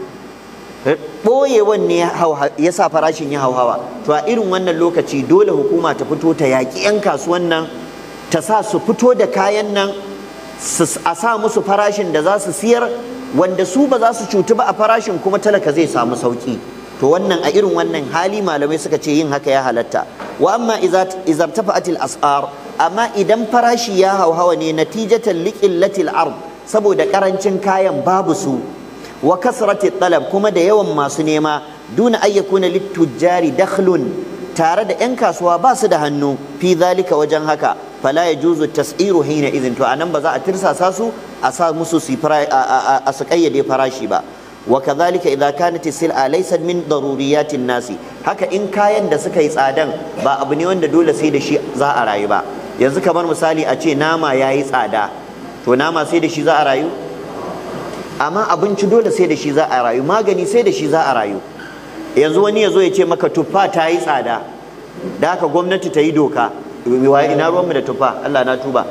ɓoyewan ne ya sa farashin ya hauhawa to a irin wannan lokaci dole hukuma ta fito ta yaƙi 'yan kasuwan nan ta sa su fito da kayan nan a sa musu farashin da za su siyar wanda su ba za su cutu ba a farashin kuma talaka zai samu sauki to wannan a irin wannan hali malamai suka ce yin haka ya halatta wa amma izar tafa'atil as'ar amma idan farashi ya hauhawa ne natijatan liqillatil ard saboda karancin kayan babu su wa kasrati talab kuma da yawan masu nema duna ayyakuna littujari dakhlun tare da 'yan kasuwa ba su da hannu fi zalika wajen haka fala ya juzu tas'iru hina izin to anan ba za a tirsasa su a sa musu su a su kayyade farashi ba wa kadhalika idza kanat sil'a laysa min daruriyatin nasi haka in kayan da suka yi tsadan ba abu ne wanda dole sai da shi za a rayu ba yanzu kamar misali a ce nama yayi tsada to nama sai da shi za a rayu amma abinci dole sai da shi za a rayu magani sai da shi za a rayu yanzu wani ya zo ya ce maka tuffa ta yi tsada da haka gwamnati ta yi doka ina ruwanmu da tuffa Allah na tuba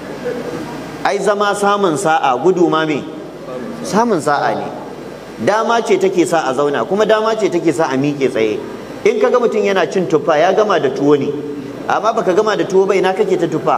ai zama samun sa'a gudu ma me samun sa'a ne dama ce take sa a zauna kuma dama ce take sa a miƙe tsaye in ka ga mutum yana cin tuffa ya gama da tuwo ne amma baka gama da tuwo ba ina kake ta tuffa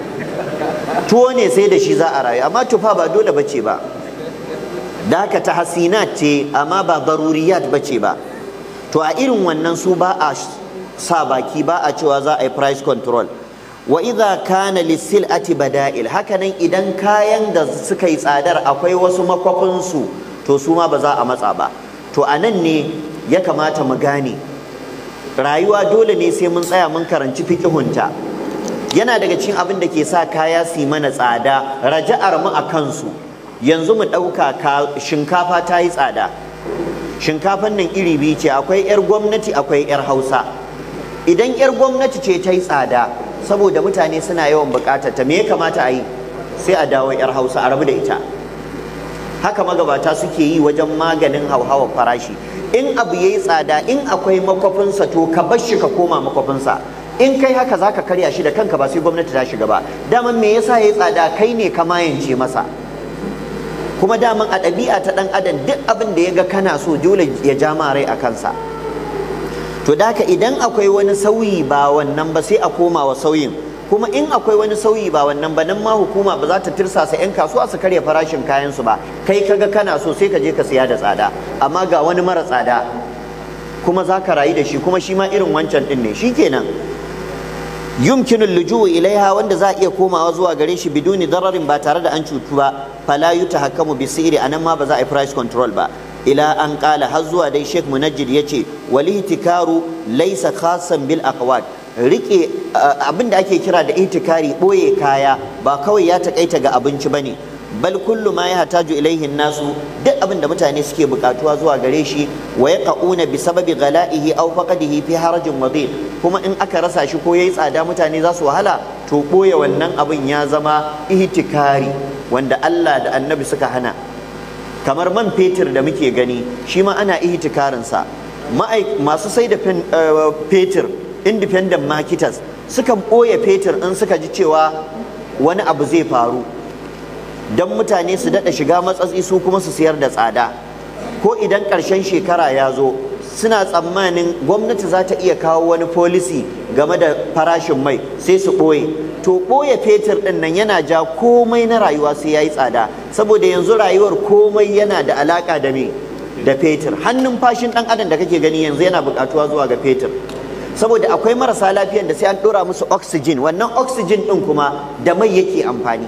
tuwo ne sai da shi za a rayu amma tuffa ba dole bace ba da haka ta hasinat ce amma ba daruriyat bace ba to a irin wannan su ba a sa baki ba a cewa za a yi price control wa idza kana lisil'ati bada'il hakanan idan kayan da suka yi tsadar akwai wasu makwafin su to su ma ba za a matsa ba to a nan ne ya kamata mu gane rayuwa dole ne sai mun tsaya mun karanci fiqihunta yana daga cikin abin da ke sa kaya su mana tsada raja'ar mu a kansu yanzu mu ɗauka shinkafa ta yi tsada shinkafan nan iri biyu ce akwai 'yar gwamnati akwai 'yar hausa idan 'yar gwamnati ce ta yi tsada saboda mutane suna yawan bukatar ta me ya kamata a yi sai a dawo 'yar hausa a rabu da ita haka magabata suke yi wajen maganin hauhawar farashi in abu ya yi tsada in akwai makwafinsa to ka bar shi ka koma makwafinsa in kai haka za ka karya shi da kanka ba sai gwamnati ta shiga ba daman me yasa ya yi tsada kai ne ka mayance masa kuma daman a ɗabi'a ta ɗan adam duk abin da ya ga kana so dole ya ja ma rai a kansa to da haka idan akwai wani sauyi ba wannan ba sai a koma wa sauyin kuma in akwai wani sauyi ba wannan ba nan ma hukuma ba za ta tirsasa 'yan kasuwa su karya farashin kayan su ba kai kaga kana so sai ka je ka siya da tsada amma ga wani mara tsada kuma za ka rayu da shi kuma shi ma irin wancan din ne shikenan yumkinu lujuwu ilaiha wanda za a iya komawa zuwa gare shi biduni dararin ba tare da an cutu ba fala yutahakkamu bisiri anan ma ba za a yi price control ba ila an kala har zuwa dai Sheikh Munajjid yace wal ihtikaru laysa khasan bil aqwat rike abin da ake kira da ihtikari boye kaya ba kawai ya takaita ga abinci bane bal kullu ma yahtaju ilaihi nasu duk abin da mutane suke bukatuwa zuwa gare shi wa yaqauna bi sababi ghala'ihi aw faqadihi fi harajin wadid kuma in aka rasa shi ko yayi tsada mutane za su wahala to boye wannan abin ya zama ihtikari wanda Allah da Annabi suka hana kamar man fetur da muke gani shi ma ana ihtikarin sa masu sai da fetur independent marketers sukan boye fetur in suka ji cewa wani abu zai faru don mutane su daɗa shiga matsatsi su kuma su siyar da tsada ko idan ƙarshen shekara ya zo suna tsammanin gwamnati za ta iya kawo wani policy game da farashin mai sai su ɓoye to ɓoye fetur ɗin nan yana ja komai na rayuwa sai ya yi tsada saboda yanzu rayuwar komai yana da alaƙa da me da fetur hannun fashin ɗan adam da kake gani yanzu yana buƙatuwa zuwa ga fetur saboda akwai marasa lafiyan da sai an ɗora musu oxygen wannan oxygen ɗin kuma da mai yake amfani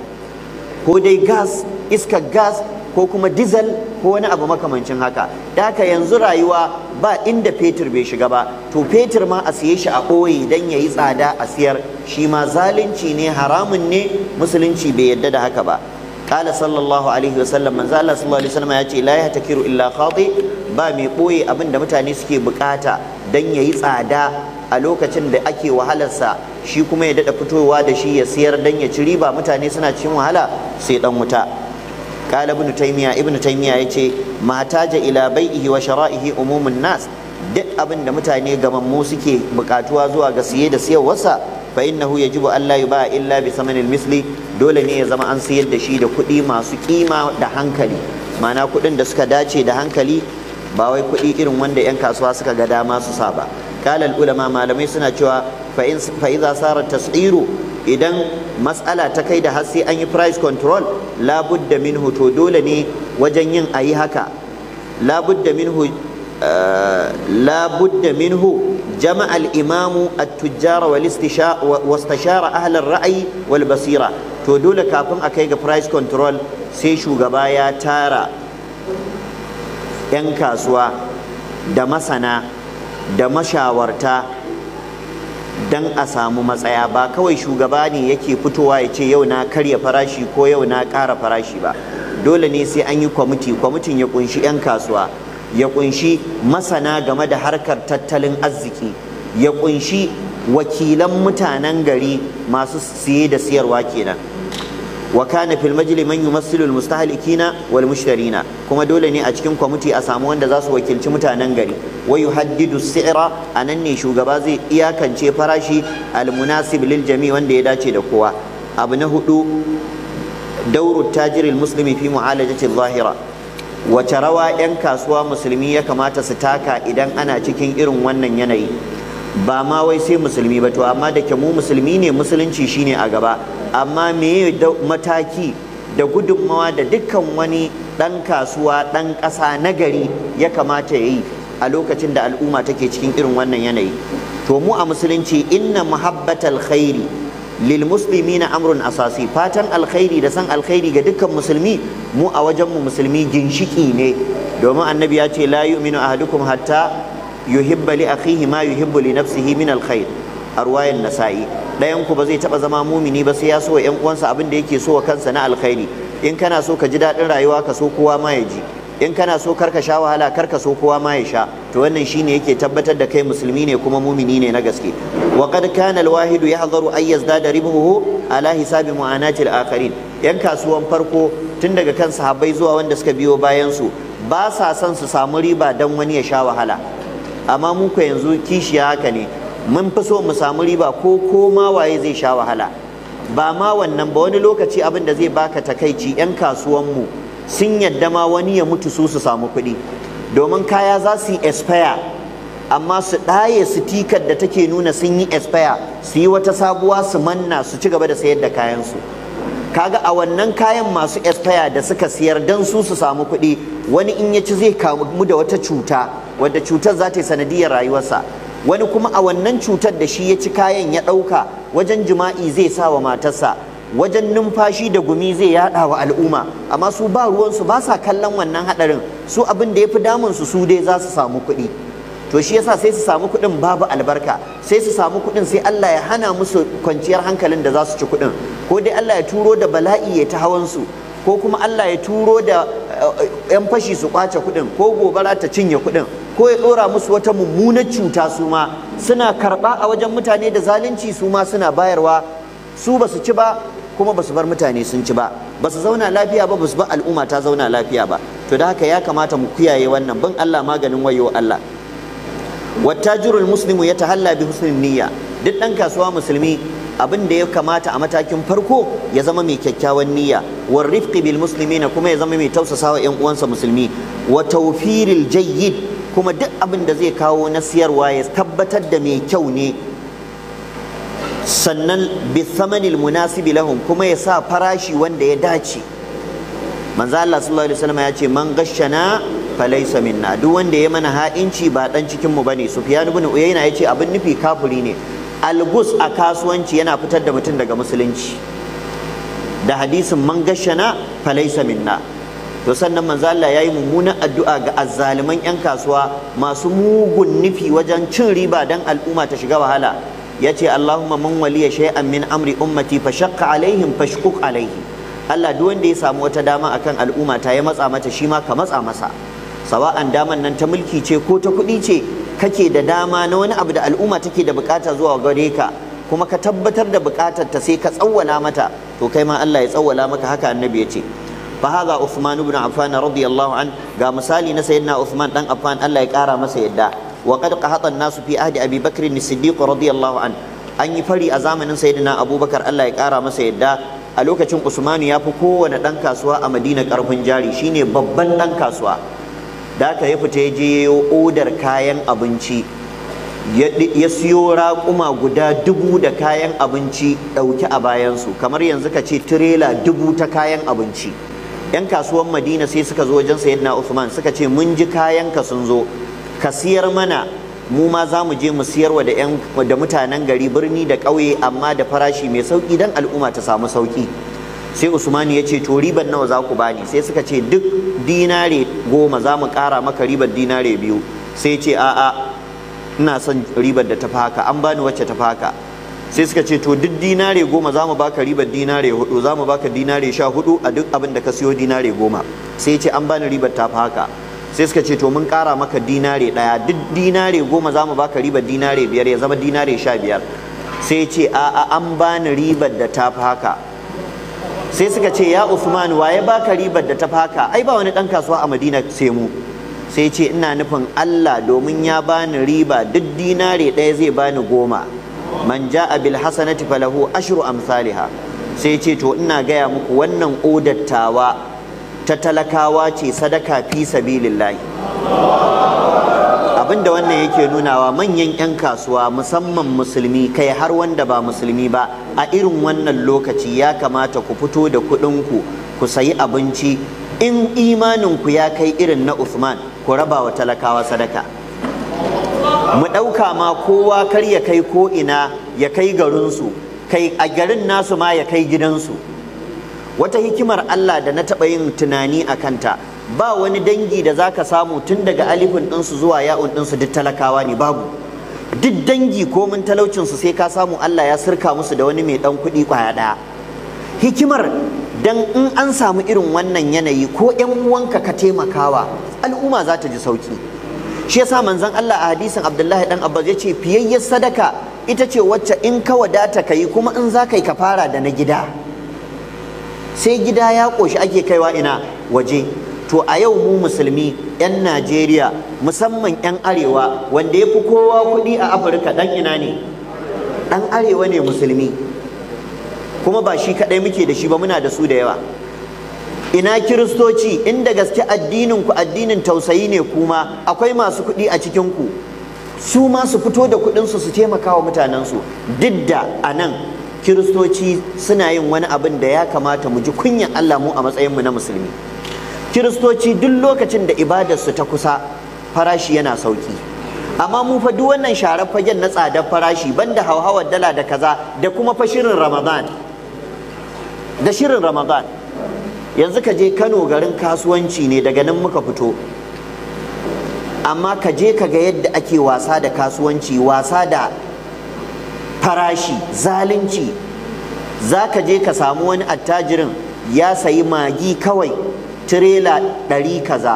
ko dai gas iskar gas ko kuma diesel ko wani abu makamancin haka da haka yanzu rayuwa ba inda fetur bai shiga ba to fetur ma a siye shi a ɓoye don ya yi tsada a siyar shi ma zalunci ne haramun ne musulunci bai yadda da haka ba قال صلى الله عليه وسلم من زال صلى الله عليه وسلم يأتي لا يهتكر إلا خاطئ ba mai ɓoye abin da mutane suke bukata don ya yi tsada a lokacin da ake wahalarsa shi kuma ya daɗa fitowa da shi ya siyar don ya ci riba mutane suna cikin wahala sai ɗan wuta قال ابن تيمية ابن تيمية يتي ما تاج إلى بيئه وشرائه عموم الناس duk abin da mutane gamammu suke bukatuwa zuwa ga siye da siyarwarsa fa innahu yajibu an la yuba illa bi samanil misli dole ne ya zama an siyar da shi da kuɗi masu kima da hankali ma'ana kuɗin da suka dace da hankali ba wai kuɗi irin wanda 'yan kasuwa suka ga dama su sa ba kalal ulama malamai suna cewa fa iza sara tas'iru idan mas'ala ta kai da har sai an yi price control labudda minhu to dole ne wajen yin ayi haka labudda minhu labudda minhu jama al-imamu at-tujjara wal wastashara ahli ar-ra'yi wal basira to dole kafin a kai ga price control sai shugaba ya tara 'yan kasuwa da masana da mashawarta don a samu matsaya ba kawai shugaba ne yake fitowa ya ce yau na karya farashi ko yau na ƙara farashi ba dole ne sai an yi kwamiti kwamitin ya kunshi 'yan kasuwa ya kunshi masana game da harkar tattalin arziki ya kunshi wakilan mutanen gari masu siye da siyarwa kenan wa kana fil majli man yumassilu al mustahlikina wal mushtarina kuma dole ne a cikin kwamiti a samu wanda za su wakilci mutanen gari wa yuhaddidu si'ra anan ne shugaba zai iyakance farashi al munasib lil jami wanda ya dace da kowa abu na hudu dauru tajiri al muslimi fi mu'alajati al zahira wace rawa 'yan kasuwa musulmi ya kamata su taka idan ana cikin irin wannan yanayi ba ma wai sai musulmi ba to amma da ke mu musulmi ne musulunci shine a gaba amma me mataki da gudunmawa da dukkan wani ɗan kasuwa ɗan ƙasa na gari ya kamata ya yi a lokacin da al'umma take cikin irin wannan yanayi to mu a musulunci inna muhabbatal khairi lil muslimina amrun asasi fatan alkhairi da san alkhairi ga dukkan musulmi mu a wajen mu musulmi ginshiki ne domin annabi ya ce la yu'minu ahadukum hatta yuhibba li akhihi ma yuhibbu li nafsihi min alkhair arwayan nasa'i dayan ku ba zai taba zama mumini ba sai ya so wa yan uwansa abin da yake so wa kansa na alkhairi in kana so ka ji daɗin rayuwa ka so kowa ma ya ji in kana so karka sha wahala karka so kowa ma ya sha to wannan shine yake tabbatar da kai musulmi ne kuma mumini ne na gaske wa qad kana al-wahidu yahdharu ay yazdada ribuhu ala hisabi mu'anatil akharin yan kasuwan farko tun daga kan sahabbai zuwa wanda suka biyo bayan su ba sa son su samu riba dan wani ya sha wahala amma mu ko yanzu kishiya haka ne mun fi so mu samu riba ko ko ma waye zai sha wahala ba ma wannan ba wani lokaci abin da zai baka takaici yan kasuwan mu sun yadda ma wani ya mutu su su samu kuɗi domin kaya za su yi expire amma su ɗaye sitikar da take nuna sun yi expire su yi wata sabuwa su manna su ci gaba da sayar da kayansu kaga a wannan kayan masu expire da suka siyar don su su samu kuɗi wani in ya ci zai kamu da wata cuta wadda cutar za ta yi sanadiyar rayuwarsa wani kuma a wannan cutar da shi ya ci kayan ya ɗauka wajen jima'i zai sa wa matarsa wajen numfashi da gumi zai yada wa al'umma amma su ba ruwansu ba sa kallon wannan hadarin su abin da ya fi damunsu su dai za su samu kuɗi to shi yasa sai su samu kuɗin babu albarka sai su samu kuɗin sai Allah ya hana musu kwanciyar hankalin da za su ci kuɗin ko dai Allah ya turo da bala'i ya ta hawansu ko kuma Allah ya turo da yan fashi su kwace kuɗin ko gobara ta cinye kuɗin ko ya ɗora musu wata mummunar cuta su ma suna karɓa a wajen mutane da zalunci su ma suna bayarwa su ba su ci ba kuma ba su bar mutane sun ci ba ba su zauna lafiya ba ba su bar al'umma ta zauna lafiya ba to da haka ya kamata mu kiyaye wannan bin Allah maganin wayo Allah wattajirul muslimu ya tahalla bi husnin niyya duk dan kasuwa musulmi abin da ya kamata a matakin farko ya zama mai kyakkyawan niyya war rifqi bil muslimina kuma ya zama mai tausasawa yan uwansa musulmi wa tawfiril jayyid kuma duk abin da zai kawo na siyarwa ya tabbatar da mai kyau ne sannan bithamanil munasibi lahum kuma ya sa farashi wanda ya dace manzo Allah sallallahu alaihi wasallam ya ce man gashana falaysa minna duk wanda ya mana ha'inci ba dan cikin mu bane Sufyan ibn Uyayna ya ce abin nufi kafiri ne algus a kasuwanci yana fitar da mutum daga musulunci da hadisin man gashana falaysa minna to sannan manzo Allah yayi mummunan addu'a ga azzaliman yan kasuwa masu mugun nufi wajen cin riba dan al'umma ta shiga wahala yace Allahumma man waliya shay'an min amri ummati fa shaqqa alaihim fashquq alaihi Allah duk wanda ya samu wata dama akan al'umma ta ya matsa mata shi ma ka matsa masa sawa'an daman nan ta mulki ce ko ta kuɗi ce kake da dama na wani abu da al'umma take da bukata zuwa gare ka kuma ka tabbatar da bukatar ta sai ka tsawwala mata to kai ma Allah ya tsawwala maka haka annabi ya ce fa hadha Uthman ibn Affan radiyallahu an ga misali na sayyidina Uthman dan Affan Allah ya kara masa yadda وقد قهط الناس في عهد ابي بكر الصديق رضي الله عنه an yi fari a zamanin sayyidina abubakar Allah ya kara masa yadda a lokacin usmanu ya fi kowane ɗan kasuwa a madina karfin jari shine babban ɗan kasuwa da aka ya fita ya je yayo odar kayan abinci ya siyo raƙuma guda dubu da kayan abinci ɗauki a bayansu kamar yanzu ka ce tirela dubu ta kayan abinci 'yan kasuwan madina sai suka zo wajen sayyidina usman suka ce mun ji kayanka sun zo ka siyar mana mu ma za mu je mu siyarwa da yan da mutanen gari birni da ƙauye amma da farashi mai sauki dan al'umma ta samu sauki sai Usman ya ce to ribar nawa za ku bani sai suka ce duk dinare goma za mu ƙara maka ribar dinare biyu sai ce a'a ina son ribar da ta haka an bani wacce ta haka sai suka ce to duk dinare goma za mu baka ribar dinare hudu za mu baka dinare sha hudu a duk abin da ka siyo dinare goma sai ce an bani ribar ta haka sai suka ce to mun ƙara maka dinare ɗaya duk dinare goma za mu baka ribar dinare biyar ya zama dinare sha biyar sai ce a'a an bani ribar da ta haka sai suka ce ya Usman waye baka ribar da ta haka ai ba wani ɗan kasuwa a Madina sai mu sai ce ina nufin Allah domin ya bani riba duk dinare ɗaya zai bani goma man ja'a bil hasanati falahu ashru amsalha sai ce to ina gaya muku wannan odattawa ta talakawa ce sadaka fi sabilillahi abinda wannan yake nunawa manyan 'yan kasuwa musamman musulmi kai har wanda ba musulmi ba a irin wannan lokaci ya kamata ku fito da kuɗinku ku sayi abinci in imaninku ya kai irin na Uthman ku raba wa talakawa sadaka mu ɗauka ma kowa kar ya kai ko ina ya kai garinsu kai a garin nasu ma ya kai gidansu wata hikimar Allah da na taɓa yin tunani a kanta ba wani dangi da za ka samu tun daga alifin ɗinsu zuwa ya'un ɗinsu duk talakawa ne babu duk dangi komin talaucinsu sai ka samu Allah ya sirka musu da wani mai ɗan kuɗi ƙwaya ɗaya hikimar dan in an samu irin wannan yanayi ko yan uwanka ka taimakawa al'umma za ta ji sauki shi yasa manzon Allah a hadisin Abdullahi dan Abbas ya ce fiyayyar sadaka ita ce wacce in ka wadata ka yi kuma in za ka yi ka fara da na gida sai gida ya ƙoshi ake kaiwa ina waje to a yau mu musulmi 'yan najeriya musamman 'yan arewa wanda ya fi kowa kuɗi a afirka ɗan ina ne ɗan arewa ne musulmi kuma ba shi kaɗai muke da shi ba muna da su da yawa ina kiristoci inda gaske addinin ku addinin tausayi ne kuma akwai masu kuɗi a cikin ku su ma su fito da kuɗinsu su taimaka wa mutanensu duk da a nan kiristoci suna yin wani abin da ya kamata mu ji kunyan Allah mu a matsayinmu na musulmi kiristoci duk lokacin da ibadarsu ta kusa farashi yana sauki amma mu fa duk wannan sharar fagen na tsadar farashi banda hauhawar dala da kaza da kuma fa shirin ramadan da shirin ramadan yanzu ka je kano garin kasuwanci ne daga nan muka fito amma ka je ka ga yadda ake wasa da kasuwanci wasa da farashi zalunci za ka je ka samu wani attajirin ya sayi magi kawai tirela ɗari kaza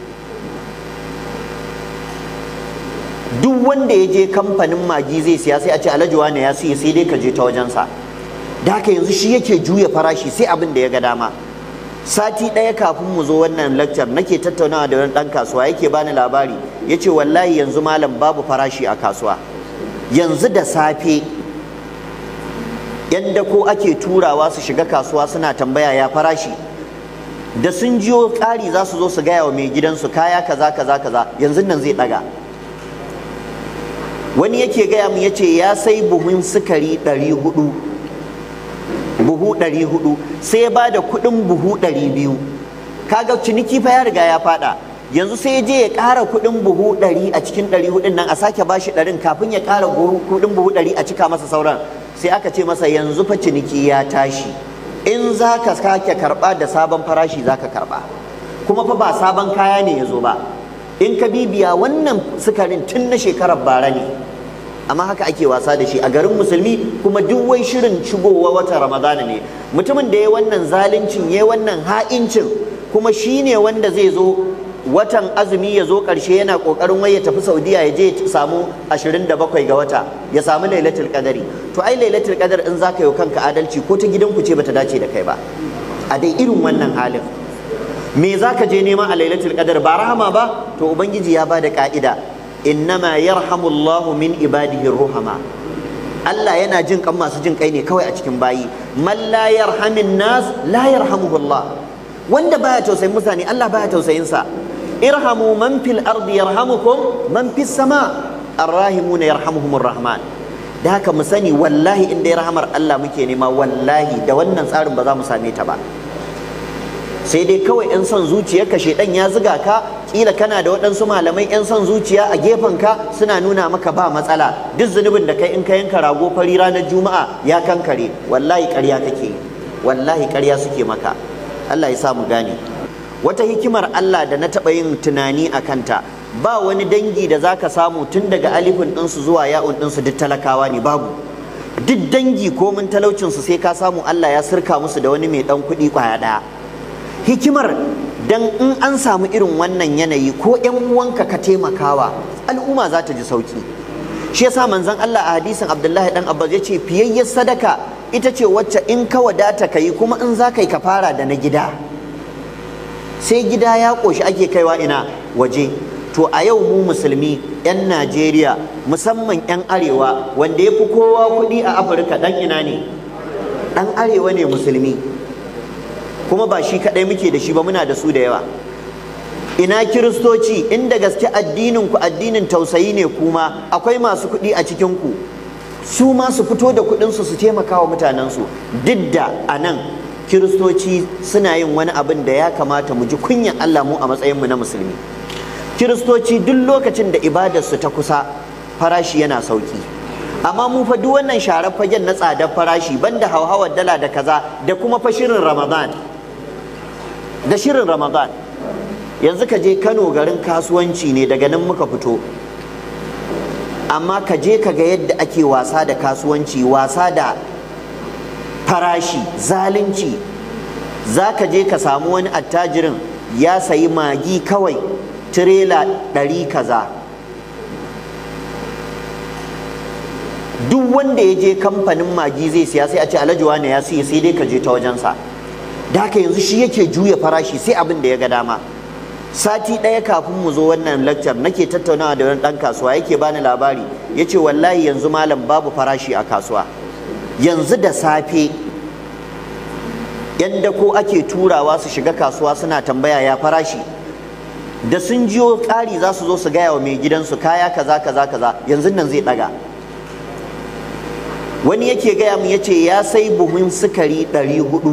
duk wanda ya je kamfanin magi zai siya sai a ce alhaji wane ya siya sai dai ka je ta wajensa da haka yanzu shi yake juya farashi sai abin da ya ga dama sati ɗaya kafin mu zo wannan lakcar nake tattaunawa da wani ɗan kasuwa yake bani labari ya ce wallahi yanzu malam babu farashi a kasuwa yanzu da safe yan dako ake turawa su shiga kasuwa suna tambaya ya farashi da sun jiyo ƙari za su zo su gaya wa mai gidansu kaya kaza kaza kaza yanzu nan zai ɗaga wani yake gaya mu yace ya sai buhun sukari ɗari hudu buhu ɗari hudu sai ya ba da kuɗin buhu ɗari biyu kaga ciniki fa ya riga ya faɗa yanzu sai ya je ya ƙara kuɗin buhu ɗari a cikin ɗari hudun nan a sake bashi ɗarin kafin ya ƙara kuɗin buhu ɗari a cika masa sauran sai aka ce masa yanzu fa ciniki ya tashi in za ka sake karɓa da sabon farashi za ka karɓa kuma fa ba sabon kaya ne ya zo ba in ka bibiya wannan sukarin tun na shekarar bara ne amma haka ake wasa da shi a garin musulmi kuma duk wai shirin shigowa wata ramadana ne mutumin da ya wannan zaluncin ya wannan ha'incin kuma shi ne wanda zai zo watan azumi ya zo ƙarshe yana ƙoƙarin wai ya tafi saudiya ya je ya samu 27 ga wata ya samu lailatul qadari to ai lailatul qadar in zaka yi kanka adalci ko ta gidanku ce bata dace da kai ba a dai irin wannan halin me zaka je nema a lailatul qadar ba rahama ba to ubangiji ya bada ka'ida innama yarhamullahu min ibadihi ruhama Allah yana jin kan masu jin kai ne kawai a cikin bayi man la yarhamin nas la yarhamuhullah wanda baya tausayin mutane Allah baya tausayin sa irhamu man fil ardi yarhamukum man fis sama arrahimuna yarhamuhumur rahman da haka mu sani wallahi in dai rahamar Allah muke nema wallahi da wannan tsarin ba za mu same ta ba sai dai kawai yan son zuciyarka shedan ya ziga ka kila kana da waɗansu malamai yan son zuciya a gefen ka suna nuna maka ba matsala duk zunubin da kai in ka yanka rago fari ranar juma'a ya kankare wallahi ƙarya kake wallahi ƙarya suke maka Allah ya sa mu gane wata hikimar Allah da na taɓa yin tunani a kanta ba wani dangi da zaka samu tun daga alifin ɗinsu zuwa ya'un ɗinsu duk talakawa ne babu duk dangi ko mun talaucinsu sai ka samu Allah ya sirka musu da wani mai ɗan kuɗi ƙwaya ɗaya hikimar dan in an samu irin wannan yanayi ko yan uwanka ka taimakawa al'umma za ta ji sauki shi yasa manzon Allah a hadisin Abdullahi dan Abbas yace fiyayyar sadaka ita ce wacce in ka wadata ka yi kuma in za ka yi ka fara da na gida sai gida ya ƙoshi ake kaiwa ina waje to a yau mu musulmi 'yan Najeriya musamman 'yan arewa wanda ya fi kowa kuɗi a Afirka ɗan ina ne ɗan arewa ne musulmi kuma ba shi kaɗai muke da shi ba muna da su da yawa ina kiristoci inda gaske addinin ku addinin tausayi ne kuma akwai masu kuɗi a cikin ku su ma su fito da kuɗinsu su taimaka wa mutanensu duk da a nan kiristoci suna yin wani abin da ya kamata mu ji kunyan Allah mu a matsayinmu na musulmi kiristoci duk lokacin da ibadarsu ta kusa farashi yana sauki amma mu fa duk wannan sharar fagen na tsadar farashi banda hauhawar dala da kaza da kuma fa shirin ramadan da shirin ramadan yanzu ka je kano garin kasuwanci ne daga nan muka fito amma ka je ka ga yadda ake wasa da kasuwanci wasa da farashi zalunci za ka je ka samu wani attajirin ya sayi magi kawai tirela ɗari kaza duk wanda ya je kamfanin magi zai siya sai a ce alhaji wane ya siya sai dai ka je ta wajensa da haka yanzu shi yake juya farashi sai abin da ya ga dama sati ɗaya kafin mu zo wannan lecture nake tattaunawa da wani ɗan kasuwa yake bani labari ya ce wallahi yanzu malam babu farashi a kasuwa yanzu da safe yan ko ake turawa su shiga kasuwa suna tambaya ya farashi da sun jiyo ƙari za su zo su gaya wa mai gidansu kaya kaza kaza kaza yanzu nan zai ɗaga wani yake gaya mu yace ya sai buhun sukari ɗari hudu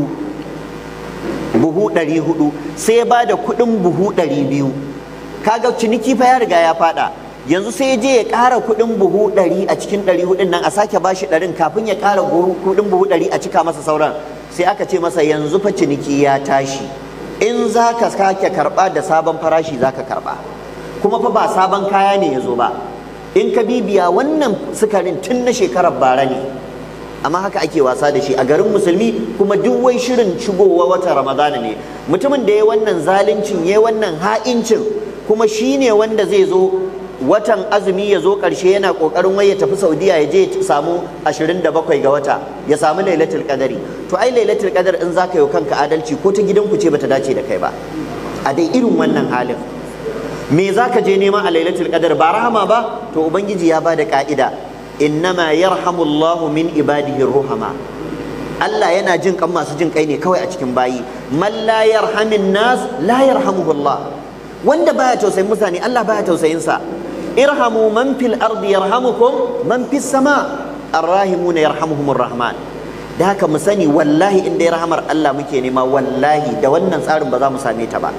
buhu ɗari hudu sai ya ba da kuɗin buhu ɗari biyu kaga ciniki fa ya riga ya faɗa yanzu sai ya je ya ƙara kuɗin buhu ɗari a cikin ɗari hudun nan a sake bashi ɗarin kafin ya ƙara kuɗin buhu ɗari a cika masa sauran sai aka ce masa yanzu fa ciniki ya tashi in za ka sake karɓa da sabon farashi za ka karɓa kuma fa ba sabon kaya ne ya zo ba in ka bibiya wannan sukarin tun na shekarar bara ne amma haka ake wasa da shi a garin musulmi kuma duk wai shirin shigowa wata ramadana ne mutumin da ya wannan zaluncin ya wannan ha'incin kuma shi ne wanda zai zo watan azumi ya zo ƙarshe yana ƙoƙarin wai ya tafi saudiya ya je samu 27 ga wata ya samu lailatul qadari to ai lailatul qadar in zaka yi kanka adalci ko ta gidanku ce bata dace da kai ba a dai irin wannan halin me zaka je neman a lailatul qadar ba rahama ba to ubangiji ya bada ka'ida innama yarhamullahu min ibadihi ruhama Allah yana jin kan masu jin kai ne kawai a cikin bayi man la yarhamin nas la yarhamuhu Allah wanda baya tausayin mutane Allah baya tausayin sa irhamu man fil ardi yarhamukum man fis sama arrahimuna yarhamuhumur rahman da haka mu sani wallahi in dai rahamar Allah muke nema wallahi da wannan tsarin ba za mu same ta ba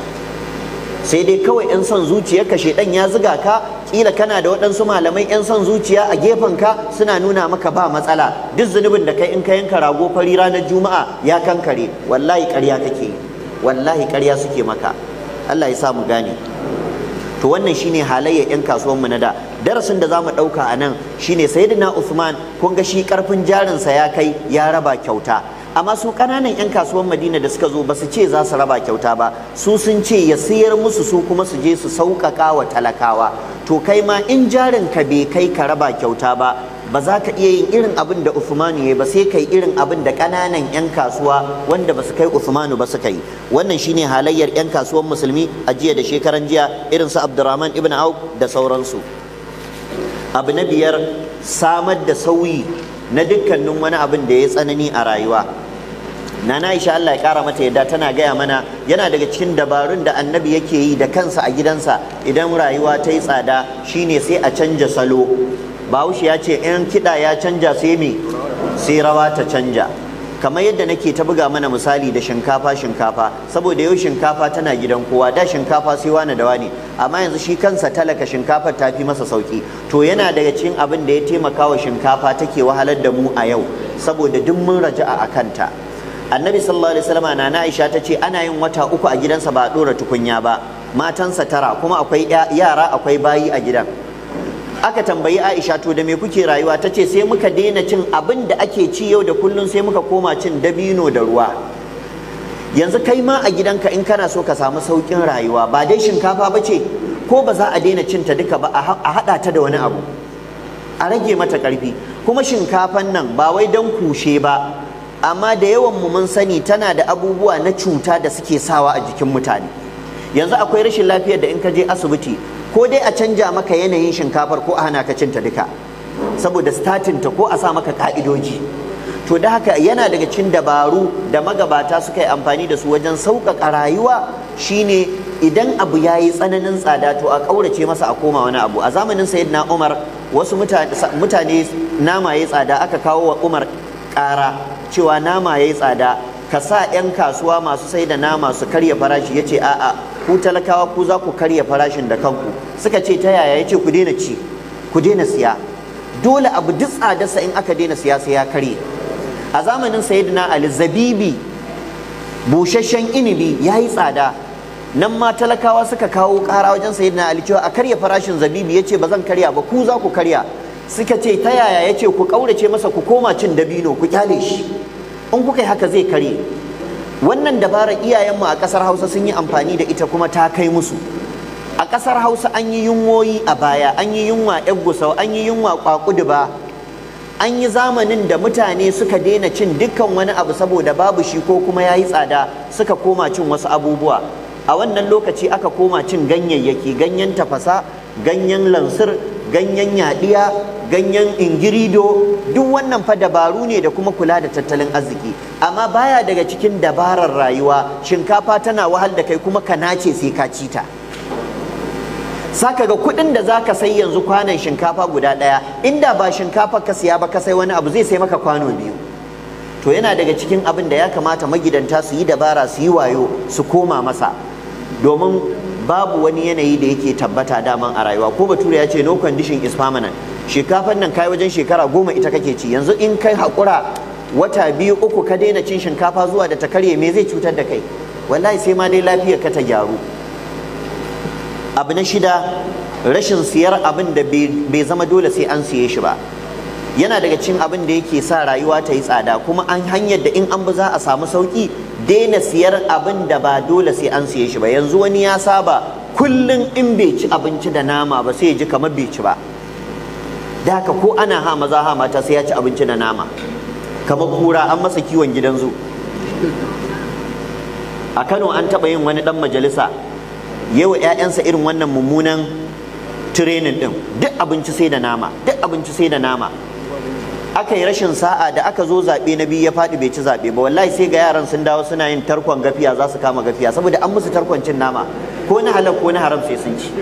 sai dai kawai yan son zuciyarka shedan ya ziga ka kila kana da waɗansu malamai yan son zuciya a gefen ka suna nuna maka ba matsala duk zunubin da kai in ka yanka rago fari ranar juma'a ya kankare wallahi ƙarya kake wallahi ƙarya suke maka Allah ya sa mu gane to wannan shine halayyar yan kasuwan mu na da darasin da zamu ɗauka a nan shine sayyidina Uthman kun ga shi karfin jarinsa ya kai ya raba kyauta amma su ƙananan 'yan kasuwan madina da suka zo ba su ce za su raba kyauta ba su sun ce ya sayar musu su kuma su je su sauƙaƙa wa talakawa to kai ma in jarin ka bai kai ka raba kyauta ba ba za ka iya yin irin abin da Uthmanu ya ba sai kai irin abin da ƙananan 'yan kasuwa wanda ba su kai Uthmanu ba suka yi wannan shine halayyar 'yan kasuwan musulmi a jiya da shekaran jiya irin su Abdurrahman ibn Auf da sauransu abu na biyar samar da sauyi na dukkanin wani abin da ya tsanani a rayuwa Nana Aisha Allah ya kara mata yadda tana gaya mana yana daga cikin dabarun da annabi yake yi da kansa a gidansa idan rayuwa ta yi tsada shine sai a canja salo Bahaushe ya ce in kiɗa ya canja sai me sai rawa ta canja kamar yadda nake ta buga mana misali da shinkafa shinkafa saboda yau shinkafa tana gidan kowa da shinkafa sai wani da wani amma yanzu shi kansa talaka shinkafar ta fi masa sauki to yana daga cikin abin da ya taimaka wa shinkafa take wahalar da mu a yau saboda duk mun raja'a a kanta annabi sallallahu alaihi wasallam na Aisha ta ce ana yin wata uku a gidansa ba a dora tukunya ba matansa tara kuma akwai yara akwai bayi a gidan aka tambayi Aisha to da me kuke rayuwa ta ce sai muka daina cin abin da ake ci yau da kullun sai muka koma cin dabino da ruwa yanzu kai ma a gidanka in kana so ka samu sauƙin rayuwa ba dai shinkafa ba ce ko ba za a daina cin ta duka ba a haɗa ta da wani abu a rage mata ƙarfi kuma shinkafan nan ba wai don kushe ba amma da yawan mu mun sani tana da abubuwa na cuta da suke sawa a jikin mutane yanzu akwai rashin lafiyar da in ka je asibiti ko dai a canja maka yanayin shinkafar ko a hana ka cinta duka saboda statin ta ko a sa maka ka'idoji to da haka yana daga cikin dabaru da magabata suka yi amfani da su wajen sauƙaƙa rayuwa shine idan abu ya yi tsananin tsada to a ƙaurace masa a koma wani abu a zamanin sayyidina umar wasu mutane nama ya tsada aka kawo wa umar ƙara cewa nama ya yi tsada ka sa 'yan kasuwa masu sai da nama su karya farashi ya ce a'a ku talakawa ku za ku karya farashin da kanku suka ce ta yaya ya ce ku daina ci ku daina siya dole abu duk tsadarsa in aka daina siya sai ya karye a zamanin sayyidina ali zabibi busasshen inibi ya yi tsada nan ma talakawa suka kawo ƙara wajen sayyidina ali cewa a karya farashin zabibi ya ce ba zan karya ba ku za ku karya suka ce ta yaya ya ce ku ƙaurace masa ku koma cin dabino ku kyale shi in kuka yi haka zai karye wannan dabarar iyayenmu a ƙasar hausa sun yi amfani da ita kuma ta kai musu a ƙasar hausa an yi yunwoyi a baya an yi yunwa yan gusau an yi yunwa kwakuduba an yi zamanin da mutane suka daina cin dukkan wani abu saboda babu shi ko kuma ya yi tsada suka koma cin wasu abubuwa a wannan lokaci aka koma cin ganyayyaki ganyen tafasa ganyen lansir ganyen yaɗiya ganyen ingirido duk wannan fa dabaru ne da kuma kula da tattalin arziki amma baya daga cikin dabarar rayuwa shinkafa tana wahal da kai kuma ka nace sai ka ci ta saka ga kuɗin da za ka sai yanzu kwanan shinkafa guda ɗaya inda ba shinkafa ka siya ba ka sai wani abu zai sai maka kwano biyu to yana daga cikin abin da ya kamata magidanta su yi dabara su yi wayo su koma masa domin babu wani yanayi da yake tabbata daman a rayuwa ko bature ya ce no condition is permanent shinkafan nan kai wajen shekara goma ita kake ci yanzu in kai haƙura wata biyu uku ka daina cin shinkafa zuwa da ta karye me zai cutar da kai wallahi sai ma dai lafiyar ka ta gyaru abu na shida rashin siyar abin da bai zama dole sai an siye shi ba yana daga cikin abin da yake sa rayuwa ta yi tsada kuma an hanyar da in an bi za a samu sauki daina siyar abin da ba dole sai an siye shi ba yanzu wani ya saba kullum in bai ci abinci da nama ba sai ya ji kamar bai ci ba da haka ko ana ha maza ha mata sai ya ci abinci da nama kamar kura an masa kiwon gidan zu a Kano an taɓa yin wani ɗan majalisa yawa 'ya'yansa irin wannan mummunan tirenin ɗin duk abinci sai da nama duk abinci sai da nama aka yi rashin sa'a da aka zo zaɓe na biyu ya faɗi bai ci zaɓe ba wallahi sai ga yaran sun dawo suna yin tarkon gafiya za su kama gafiya saboda an musu tarkon cin nama ko na halal ko na haram sai sun ci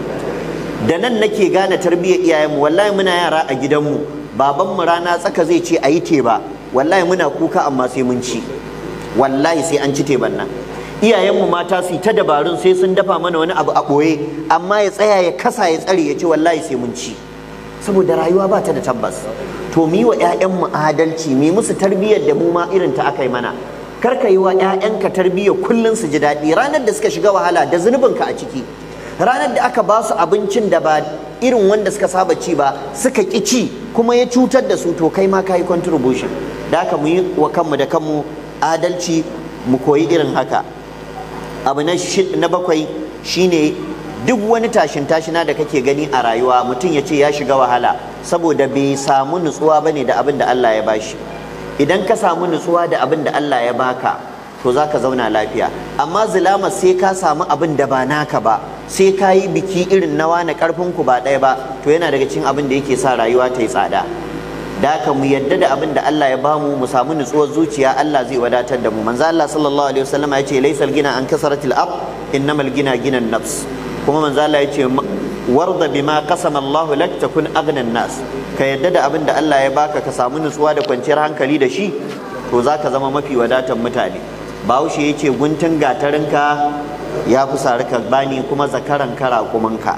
da nan nake gane tarbiyyar iyayenmu wallahi muna yara a gidanmu babanmu rana tsaka zai ce a yi teba wallahi muna kuka amma sai mun ci wallahi sai an ci teban nan iyayenmu mata su ta dabarun sai sun dafa mana wani abu a ɓoye amma ya tsaya ya kasa ya tsare ya ce wallahi sai mun ci saboda rayuwa ba ta da tabbas to mu yi wa 'ya'yanmu adalci mu musu tarbiyyar da mu ma irin ta aka yi mana kar ka yi wa 'ya'yanka tarbiyyar kullum su ji daɗi ranar da suka shiga wahala da zunubinka a ciki ranar da aka ba su abincin da ba irin wanda suka saba ci ba suka ƙi ci kuma ya cutar da su to kai ma ka yi contribution da haka mu yi wa kanmu da kanmu adalci mu koyi irin haka abu na bakwai shine duk wani tashin tashina da kake gani a rayuwa mutum ya ce ya shiga wahala saboda bai samu nutsuwa bane da abin da Allah ya bashi idan ka samu nutsuwa da abin da Allah ya baka to za ka zauna lafiya amma zulama sai ka samu abin da ba naka ba sai ka yi biki irin nawa na karfin ku ba ɗaya ba to yana daga cikin abin da yake sa rayuwa ta yi tsada da haka mu yadda da abin da Allah ya bamu mu samu nutsuwar zuciya Allah zai wadatar da mu manzo Allah sallallahu alaihi wasallam ya ce laysal gina an kasaratil ab innamal gina ginan nafs kuma manzo Allah ya ce warda bima qasama Allah lak takun aghnan nas ka yadda da abin da Allah ya baka ka samu nutsuwa da kwanciyar hankali da shi to zaka zama mafi wadatan mutane Bahaushe ya ce guntun gatarinka ya fi sarika bani kuma zakaran kara kumanka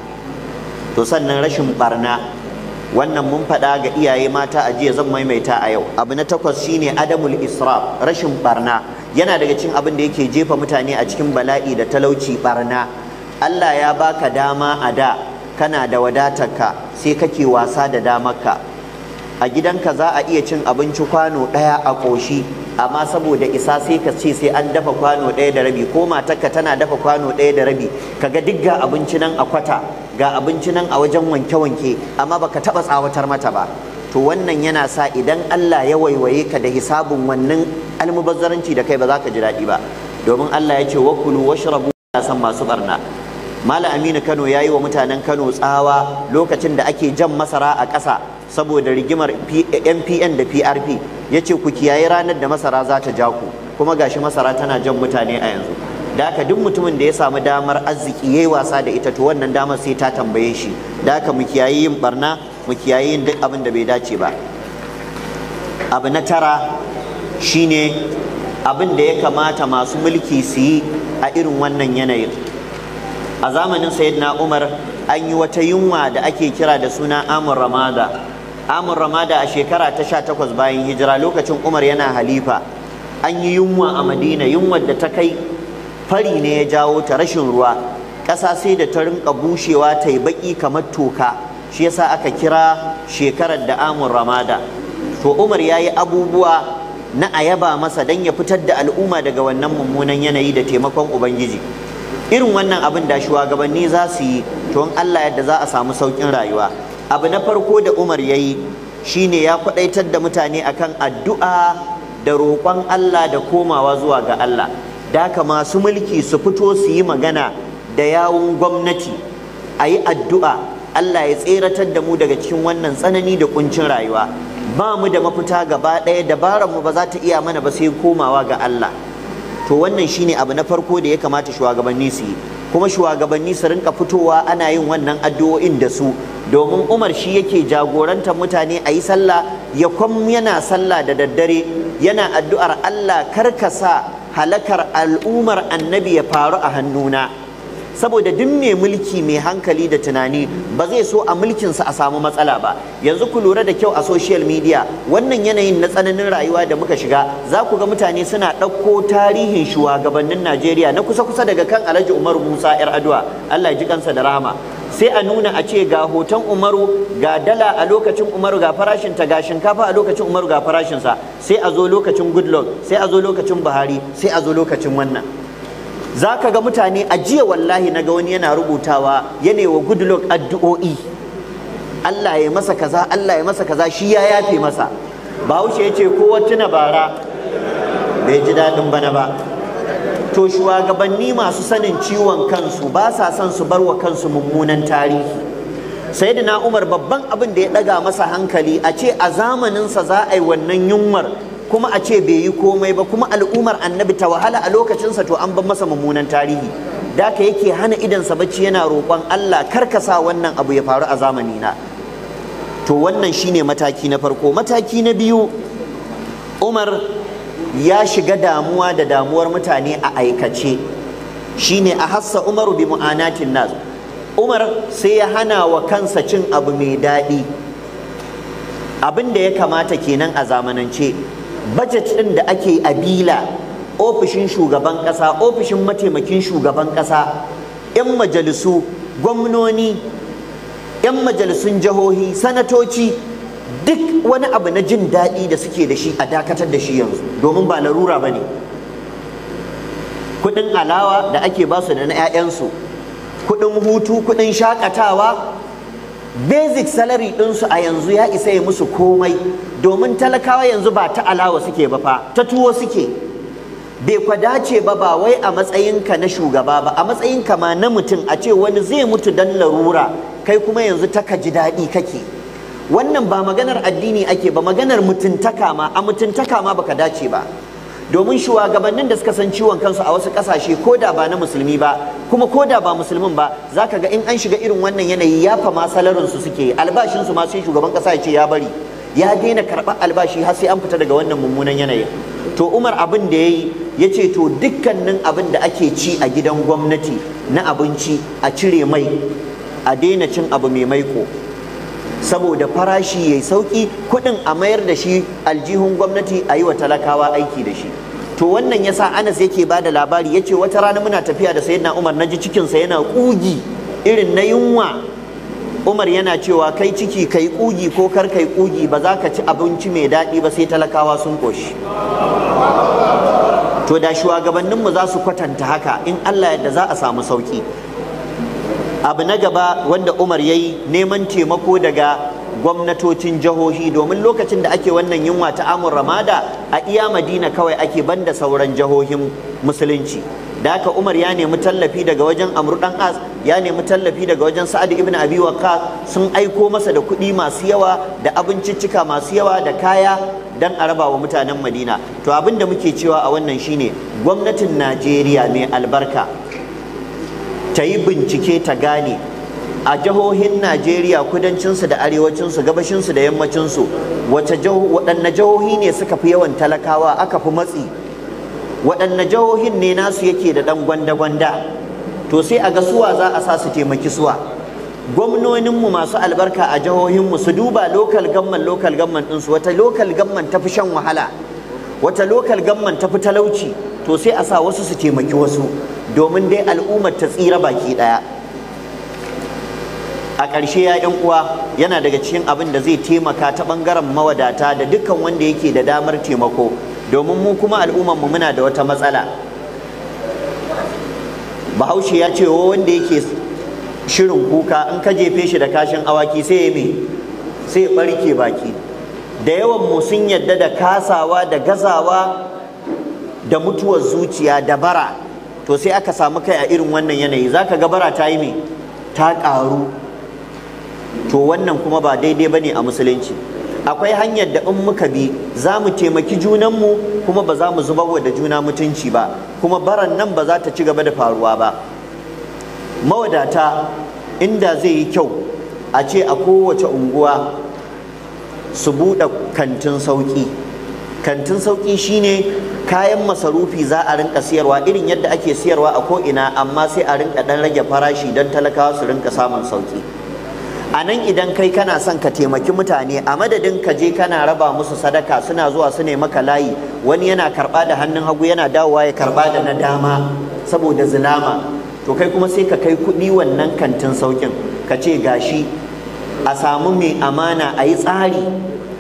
to sannan rashin barna wannan mun faɗa ga iyaye mata a jiya zan maimaita a yau abu na takwas shine adamul israf rashin barna yana daga cikin abin da yake jefa mutane a cikin bala'i da talauci barna Allah ya baka dama a da kana da wadatarka sai kake wasa da damarka a gidanka za a iya cin abinci kwano ɗaya a ƙoshi amma saboda isa sai ka ce sai an dafa kwano ɗaya da rabi ko matarka tana dafa kwano ɗaya da rabi kaga duk ga abinci nan a kwata ga abinci nan a wajen wanke-wanke amma baka taɓa tsawatar mata ba to wannan yana sa idan Allah ya waiwaye ka da hisabun wannan almubazzaranci da kai ba za ka ji daɗi ba domin Allah ya ce wakulu washrabu san masu barna Malam Aminu Kano ya yi wa mutanen Kano tsawa lokacin da ake jan masara a ƙasa saboda rigimar MPN da PRP ya ce ku kiyaye ranar da masara za ta ja ku kuma gashi masara tana jan mutane a yanzu da haka duk mutumin da ya samu damar arziki yayi wasa da ita to wannan damar sai ta tambaye shi da haka mu kiyaye yin barna mu kiyaye yin duk abin da bai dace ba abu na tara shine abin da ya kamata masu mulki su yi a irin wannan yanayin a zamanin sayyidina umar an yi wata yunwa da ake kira da suna amur ramada amur ramada a shekara ta sha takwas bayan hijira lokacin umar yana halifa an yi yunwa a madina yunwar da ta kai fari ne ya jawo ta rashin ruwa ƙasa sai da ta rinka bushewa ta yi baƙi kamar toka shi yasa aka kira shekarar da amur ramada to umar ya yi abubuwa na a yaba masa don ya fitar da al'umma daga wannan mummunan yanayi da taimakon ubangiji irin wannan abin da shugabanni za su yi to in Allah yadda za a samu sauƙin rayuwa abu na farko da Umar ya yi shine ya kwadaitar da mutane akan addu'a da roƙon Allah da komawa zuwa ga Allah da haka masu mulki su fito su yi magana da yawun gwamnati a yi addu'a Allah ya tseratar da mu daga cikin wannan tsanani da kuncin rayuwa ba mu da mafita gaba ɗaya dabarar mu ba za ta iya mana ba sai komawa ga Allah to wannan shine abu na farko da ya kamata shugabanni su yi kuma shugabanni su rinka fitowa ana yin wannan addu'o'in da su domin Umar shi yake jagorantar mutane a yi sallah ya kwam yana sallah da daddare yana addu'ar Allah karkasa halakar al'umar annabi ya faru a hannuna saboda duk mai mulki mai hankali da tunani ba zai so a mulkinsa a samu matsala ba yanzu ku lura da kyau a social media wannan yanayin na tsananin rayuwa da muka shiga za ku ga mutane suna ɗauko tarihin shugabannin Najeriya na kusa-kusa daga kan Alhaji Umaru Musa 'yar Adua Allah ya ji kansa da rahama sai a nuna a ce ga hoton Umaru ga dala a lokacin Umaru ga farashinta ga shinkafa a lokacin Umaru ga farashinsa sai a zo lokacin Goodluck sai a zo lokacin Buhari sai a zo lokacin wannan za ka ga mutane a jiya wallahi na ga wani yana rubutawa yana wa Goodluck addu'o'i Allah ya masa kaza Allah ya masa kaza shi ya yafe masa Bahaushe ya ce kowa tuna bara bai ji daɗin bana ba to shugabanni masu sanin ciwon kansu ba sa son su bar wa kansu mummunan tarihi sayyidina Umar babban abin da ya ɗaga masa hankali a ce a zamaninsa za a yi wannan yunwar kuma a ce bai yi komai ba kuma al'ummar annabi ta wahala a lokacinsa to an ban masa mummunan tarihi da ka yake hana idansa bacci yana roƙon Allah karkasa wannan abu ya faru a zamanina to wannan shine mataki na farko mataki na biyu Umar ya shiga damuwa da damuwar mutane a aikace shine a hassa Umaru bi mu'anatin nas Umar sai ya hana wa kansa cin abu mai daɗi abin da ya kamata kenan a zamanance budget ɗin da ake a bila ofishin shugaban ƙasa ofishin mataimakin shugaban ƙasa 'yan majalisu gwamnoni 'yan majalisun jihohi sanatoci duk wani abu na jin daɗi da suke da shi a dakatar da shi yanzu domin ba larura ba ne kuɗin alawa da ake basu da na 'ya'yansu kuɗin hutu kuɗin shakatawa basic salary ɗinsu a yanzu ya isa ya musu komai domin talakawa yanzu ba ta alawa suke ba fa ta tuwo suke bai kwa dace ba ba wai a matsayinka na shugaba ba a matsayinka ma na mutum a ce wani zai mutu dan larura kai kuma yanzu ta ji daɗi kake wannan ba maganar addini ake ba maganar mutuntaka ma a mutuntaka ma baka dace ba domin shugabannin da suka san ciwon kansu a wasu kasashe ko da ba na musulmi ba kuma ko da ba musulmin ba za ka ga in an shiga irin wannan yanayi ya fa ma salarinsu suke albashinsu ma sai shugaban kasa ya ce ya bari ya daina karɓar albashi har sai an fita daga wannan mummunan yanayin to umar abin da ya yi ya ce to dukkanin abin da ake ci a gidan gwamnati na abinci a cire mai a daina cin abu mai maiko saboda farashi yayi sauki kuɗin a mayar da shi aljihun gwamnati a yi wa talakawa aiki da shi to wannan yasa Anas yake ba da labari yace wata rana muna tafiya da sayyidina Umar naji cikinsa yana kugi irin na yunwa Umar yana cewa kai ciki kai kugi ko kar kai kugi ba za ka ci abinci mai daɗi ba sai talakawa sun koshi to da shugabanninmu za su kwatanta haka in Allah yadda za a samu sauki abu na gaba wanda Umar ya yi neman taimako daga gwamnatocin jihohi domin lokacin da ake wannan yunwa ta amur ramada a iya madina kawai ake banda sauran jihohin musulunci da haka umar ya nemi tallafi daga wajen amru dan as ya nemi tallafi daga wajen sa'ad ibn abi waqqas sun aiko masa da kuɗi masu yawa da abinciccika masu yawa da kaya dan a raba wa mutanen madina to abin da muke cewa a wannan shine gwamnatin najeriya mai albarka ta yi bincike ta gane a jihohin Najeriya kudancinsu da arewacinsu gabashinsu da yammacinsu waɗanne jihohi ne suka fi yawan talakawa aka fi matsi waɗanne jihohin ne nasu yake da ɗan gwanda-gwanda to sai a ga suwa za a sa su taimaki suwa gwamnoninmu masu albarka a jihohinmu su duba lokal gamman lokal gamman ɗinsu wata lokal gamman ta fi shan wahala wata lokal gamman ta fi talauci to sai a sa wasu su taimaki wasu domin dai al'ummar ta tsira baki ɗaya a ƙarshe ya yan uwa yana daga cikin abin da zai taimaka ta ɓangaren mawadata da dukkan wanda yake da damar taimako domin mu kuma al'umman mu muna da wata matsala bahaushe ya ce wanda yake shirin kuka in ka jefe shi da kashin awaki sai ya me sai ya barke baki da yawan mu sun yadda da kasawa da gazawa da mutuwar zuciya da bara to sai aka samu kai a irin wannan yanayi zaka ga bara ta yi me ta ƙaru to wannan kuma ba daidai bane a musulunci akwai hanyar da in muka bi za mu taimaki junanmu kuma ba za mu zubar da juna mutunci ba kuma baran nan ba za ta ci gaba da faruwa ba mawadata inda zai yi kyau a ce a kowace unguwa su buɗe kantin sauƙi kantin sauƙi shine kayan masarufi za a rinka siyarwa irin yadda ake siyarwa a ko'ina amma sai a rinka ɗan rage farashi don talakawa su rinka samun sauƙi a nan idan kai kana son ka taimaki mutane a madadin ka je kana raba musu sadaka suna zuwa su ne maka layi wani yana karɓa da hannun hagu yana dawowa ya karɓa da na dama saboda zulama to kai kuma sai ka kai kuɗi wannan kantin sauƙin ka ce gashi a samu mai amana a yi tsari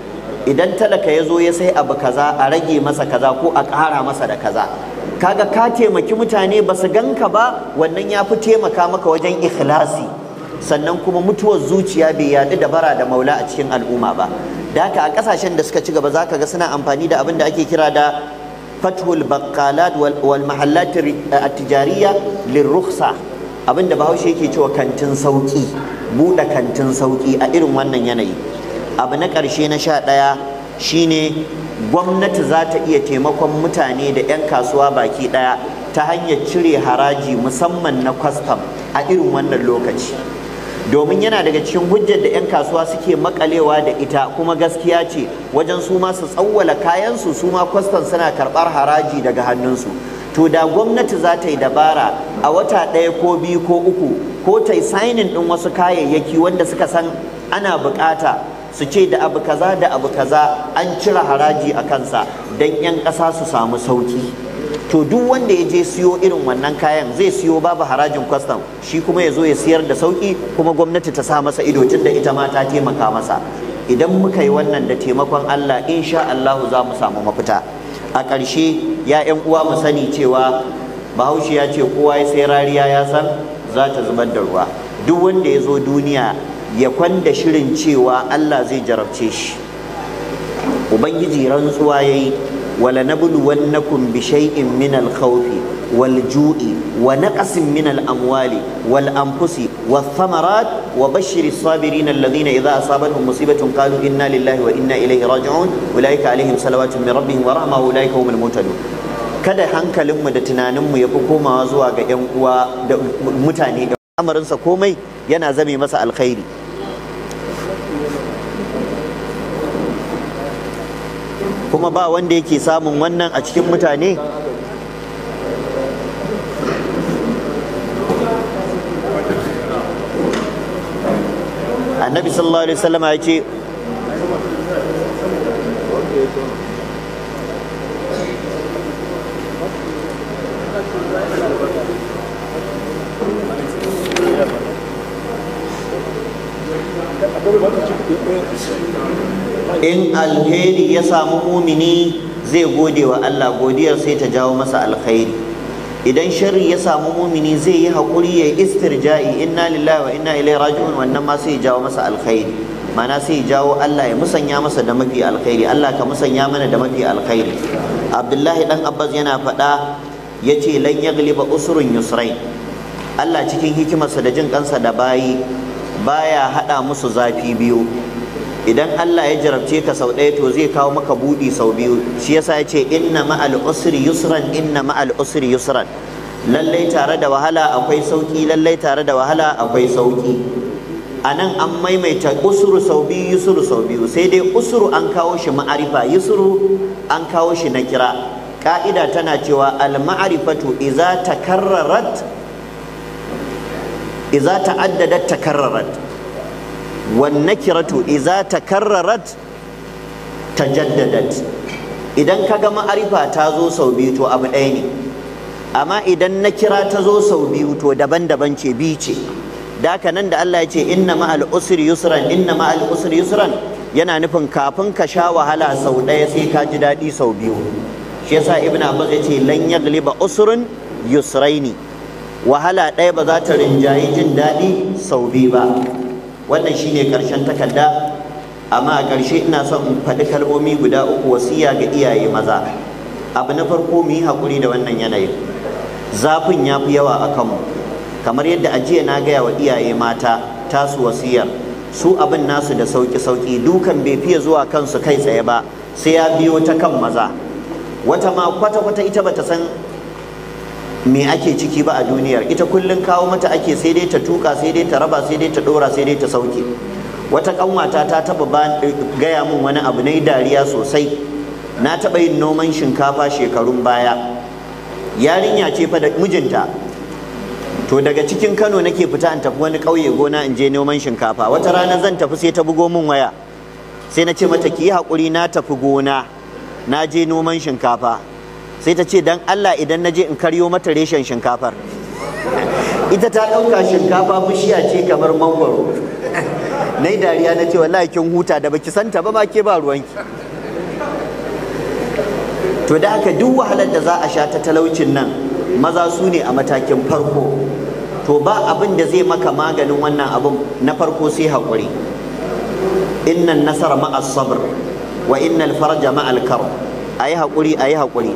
idan talaka ya zo ya sai abu kaza a rage masa kaza ko a ƙara masa da kaza kaga ka taimaki mutane ba su ganka ba wannan ya fi taimaka maka wajen ikhlasi sannan kuma mutuwar zuciya bai yaɗu da bara da maula a cikin al'umma ba da haka a ƙasashen da suka ci gaba za ka ga suna amfani da abin da ake kira da fathul baqqalat wal mahallat at-tijariyya lirrukhsa abin da bahaushe yake cewa kantin sauki buɗe kantin sauki a irin wannan yanayi abu na ƙarshe na sha ɗaya shine gwamnati za ta iya taimakon mutane da 'yan kasuwa baki ɗaya ta hanyar cire haraji musamman na kwastam a irin wannan lokaci domin yana daga cikin hujjar da 'yan kasuwa suke makalewa da ita kuma gaskiya ce wajen su ma su tsawwala kayansu su ma kwastam suna karɓar haraji daga hannunsu to da gwamnati za ta yi dabara a wata ɗaya ko biyu ko uku ko ta yi sainin ɗin wasu kayayyaki wanda suka san ana buƙata su ce da abu kaza da abu kaza an cire haraji a kansa don 'yan ƙasa su samu sauki to duk wanda ya je siyo irin wannan kayan zai siyo babu harajin kwastam shi kuma ya zo ya siyar da sauki kuma gwamnati ta sa masa ido tun da ita ma ta taimaka masa idan muka yi wannan da taimakon Allah insha Allahu za mu samu mafita a ƙarshe ya 'yan uwa mu sani cewa bahaushe ya ce kowa ya sai rariya ya san za ta zubar da ruwa duk wanda ya zo duniya ya kwanda shirin cewa Allah zai jarabce shi ubangiji rantsuwa yayi wala nabluwannakum bi shay'in min al-khawfi wal ju'i wa naqsin min al-amwali wal anfusi wath thamarat wa bashshiri as-sabirin alladhina idha asabatuhum musibatun qalu inna lillahi wa inna ilayhi raji'un ulaika alaihim salawatun min rabbihim wa rahma ulaika humul muhtadun kada hankalinmu da tunaninmu ya fi komawa zuwa ga 'yan uwa da mutane amarinsa komai yana zame masa alkhairi kuma ba wanda yake samun wannan a cikin mutane annabi sallallahu alaihi wasallam ya ce in alheri ya samu mumini zai gode wa Allah godiyar sai ta jawo masa alkhairi idan sharri ya samu mumini zai yi haƙuri ya yi istirja'i inna lillahi wa inna ilaihi raji'un wannan ma sai ya jawo masa alkhairi mana sai ya jawo Allah ya musanya masa da mafi alkhairi Allah ka musanya mana da mafi alkhairi Abdullahi dan Abbas yana faɗa yace lan yagliba usrun yusrain Allah cikin hikimarsa da jin kansa da bayi baya hada musu zafi biyu idan Allah ya jarabce ka sau ɗaya to zai kawo maka buɗi sau biyu shi yasa ya ce inna ma'al usri yusran inna ma'al usri yusran lallai tare da wahala akwai sauki lallai tare da wahala akwai sauki a nan an maimaita usuru sau biyu yusuru sau biyu sai dai usuru an kawo shi ma'arifa yusuru an kawo shi na kira ka'ida tana cewa al ma'arifatu idza takarrarat idza ta'addadat takarrarat والنكرة إذا تكررت تجددت idan kaga ma'arifa ta zo sau biyu to abu ɗaya ne amma idan nakira ta zo sau biyu to daban-daban ce biyu ce da haka nan da Allah ya ce inna ma'al usri yusran inna ma'al usri yusran yana nufin kafin ka sha wahala sau ɗaya sai ka ji daɗi sau biyu shi yasa ibn abbas ya ce lan yagliba usrun yusraini wahala ɗaya ba za ta rinjayi jin daɗi sau biyu ba wannan shine ƙarshen takarda amma a ƙarshe ina son in faɗi kalmomi guda uku wasiya ga iyaye maza abu na farko mu yi haƙuri da wannan yanayin zafin ya fi yawa a kanmu kamar yadda a jiya na gaya wa iyaye mata tasu wasiyar su abin nasu da sauƙi-sauƙi dukan bai fiye zuwa kansu kai tsaye ba sai ya biyo ta kan maza wata ma kwata-kwata ita bata san me ake ciki ba a duniyar ita kullum kawo mata ake sai dai ta tuka sai dai ta raba sai dai ta dora sai dai ta sauke wata kanwata ta taba gaya min wani abu na dariya sosai na taba yin noman shinkafa shekarun baya yarinya ce fa da mijinta to daga cikin kano nake fita in tafi wani ƙauye gona in je noman shinkafa wata rana zan tafi sai ta bugo min waya sai na ce mata ki yi haƙuri na tafi gona na je noman shinkafa sai ta ce dan Allah idan na je in karyo mata reshen shinkafar ita ta ɗauka shinkafa bishiya ce kamar mangwaro na yi dariya na ce wallahi kin huta da baki santa ba ma ke ba ruwanki to da haka duk wahalar da za a sha ta talaucin nan maza su ne a matakin farko to ba abin da zai maka maganin wannan abin na farko sai haƙuri innan nasara ma'as sabr wa innal farja ma'al kar ayi haƙuri ayi haƙuri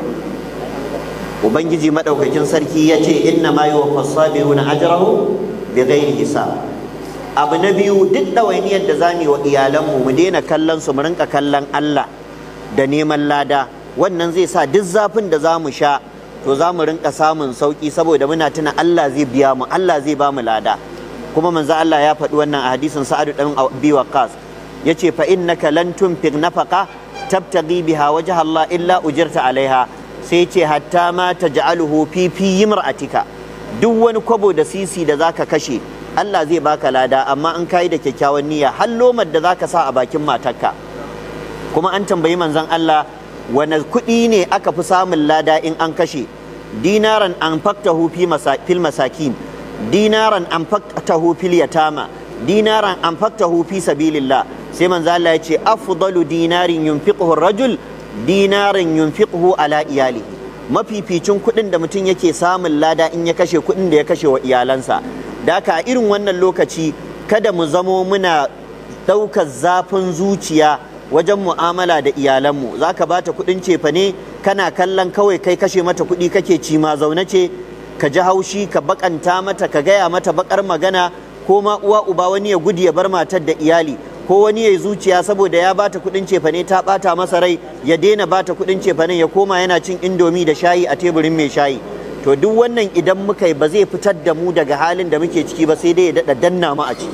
ubangiji madaukakin sarki ya ce inna ma yuwaffas sabiruna ajrahu bighairi hisab abu na biyu duk ɗawainiyar da zamu yi wa iyalanmu mu daina kallon su mu rinka kallon Allah da neman lada wannan zai sa duk zafin da za mu sha to za mu rinka samun sauki saboda muna tuna Allah zai biya mu Allah zai ba mu lada kuma manzo Allah ya faɗi wannan a hadisin Sa'ad dan Abi Waqqas yace fa innaka lan tunfiq nafaqa tabtaghi biha wajha Allah illa ujirta alaiha sai ce hatta ma taj'aluhu fi fi yimra'atika duk wani kwabo da sisi da zaka kashe Allah zai baka lada amma an kai da kyakkyawan niyya har lomar da zaka sa a bakin matarka kuma an tambayi manzon Allah wane kuɗi ne aka fi samun lada in an kashe dinaran an faktahu fil masakin dinaran an faktahu fil yatama dinaran an faktahu fi sabilillah sai manzo Allah ya ce afdalu dinarin yunfiquhu rajul dinarin yunfiquhu ala iyalihi mafificin kuɗin da mutum yake samun lada in ya kashe kuɗin da ya kashe wa iyalansa da haka a irin wannan lokaci kada mu zamo muna ɗaukar zafin zuciya wajen mu'amala da iyalanmu za ka ba ta kuɗin cefa ne kana kallon kawai kai kashe mata kuɗi kake ci ma zaune ce ka ji haushi ka bakanta mata ka gaya mata bakar magana ko ma uwa uba wani ya gudu ya bar matar da iyali ko wani ya yi zuciya saboda ya bata kuɗin cefa ne ta ɓata masa rai ya daina bata kuɗin cefa ne ya koma yana cin indomi da shayi a teburin mai shayi to duk wannan idan muka yi ba zai fitar da mu daga halin da muke ciki ba sai dai ya daɗa danna mu a ciki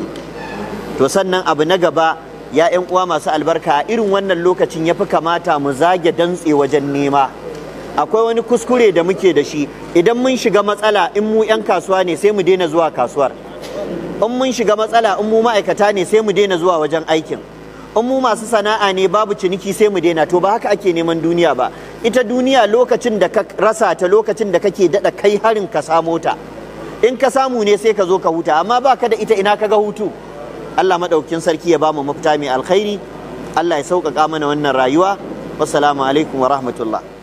to sannan abu na gaba ya 'yan uwa masu albarka a irin wannan lokacin ya fi kamata mu zage dantse wajen nema akwai wani kuskure da muke da shi idan mun shiga matsala in mu 'yan kasuwa ne sai mu daina zuwa kasuwar in mun shiga matsala in mu ma'aikata ne sai mu daina zuwa wajen aikin in mu masu sana'a ne babu ciniki sai mu daina to ba haka ake neman duniya ba ita duniya lokacin da ka rasa ta lokacin da kake daɗa kai harin ka samo ta in ka samu ne sai ka zo ka huta amma ba ka da ita ina ka ga hutu Allah maɗaukin sarki ya bamu mafita mai alkhairi Allah ya sauƙaƙa mana wannan rayuwa wassalamu alaikum wa rahmatullah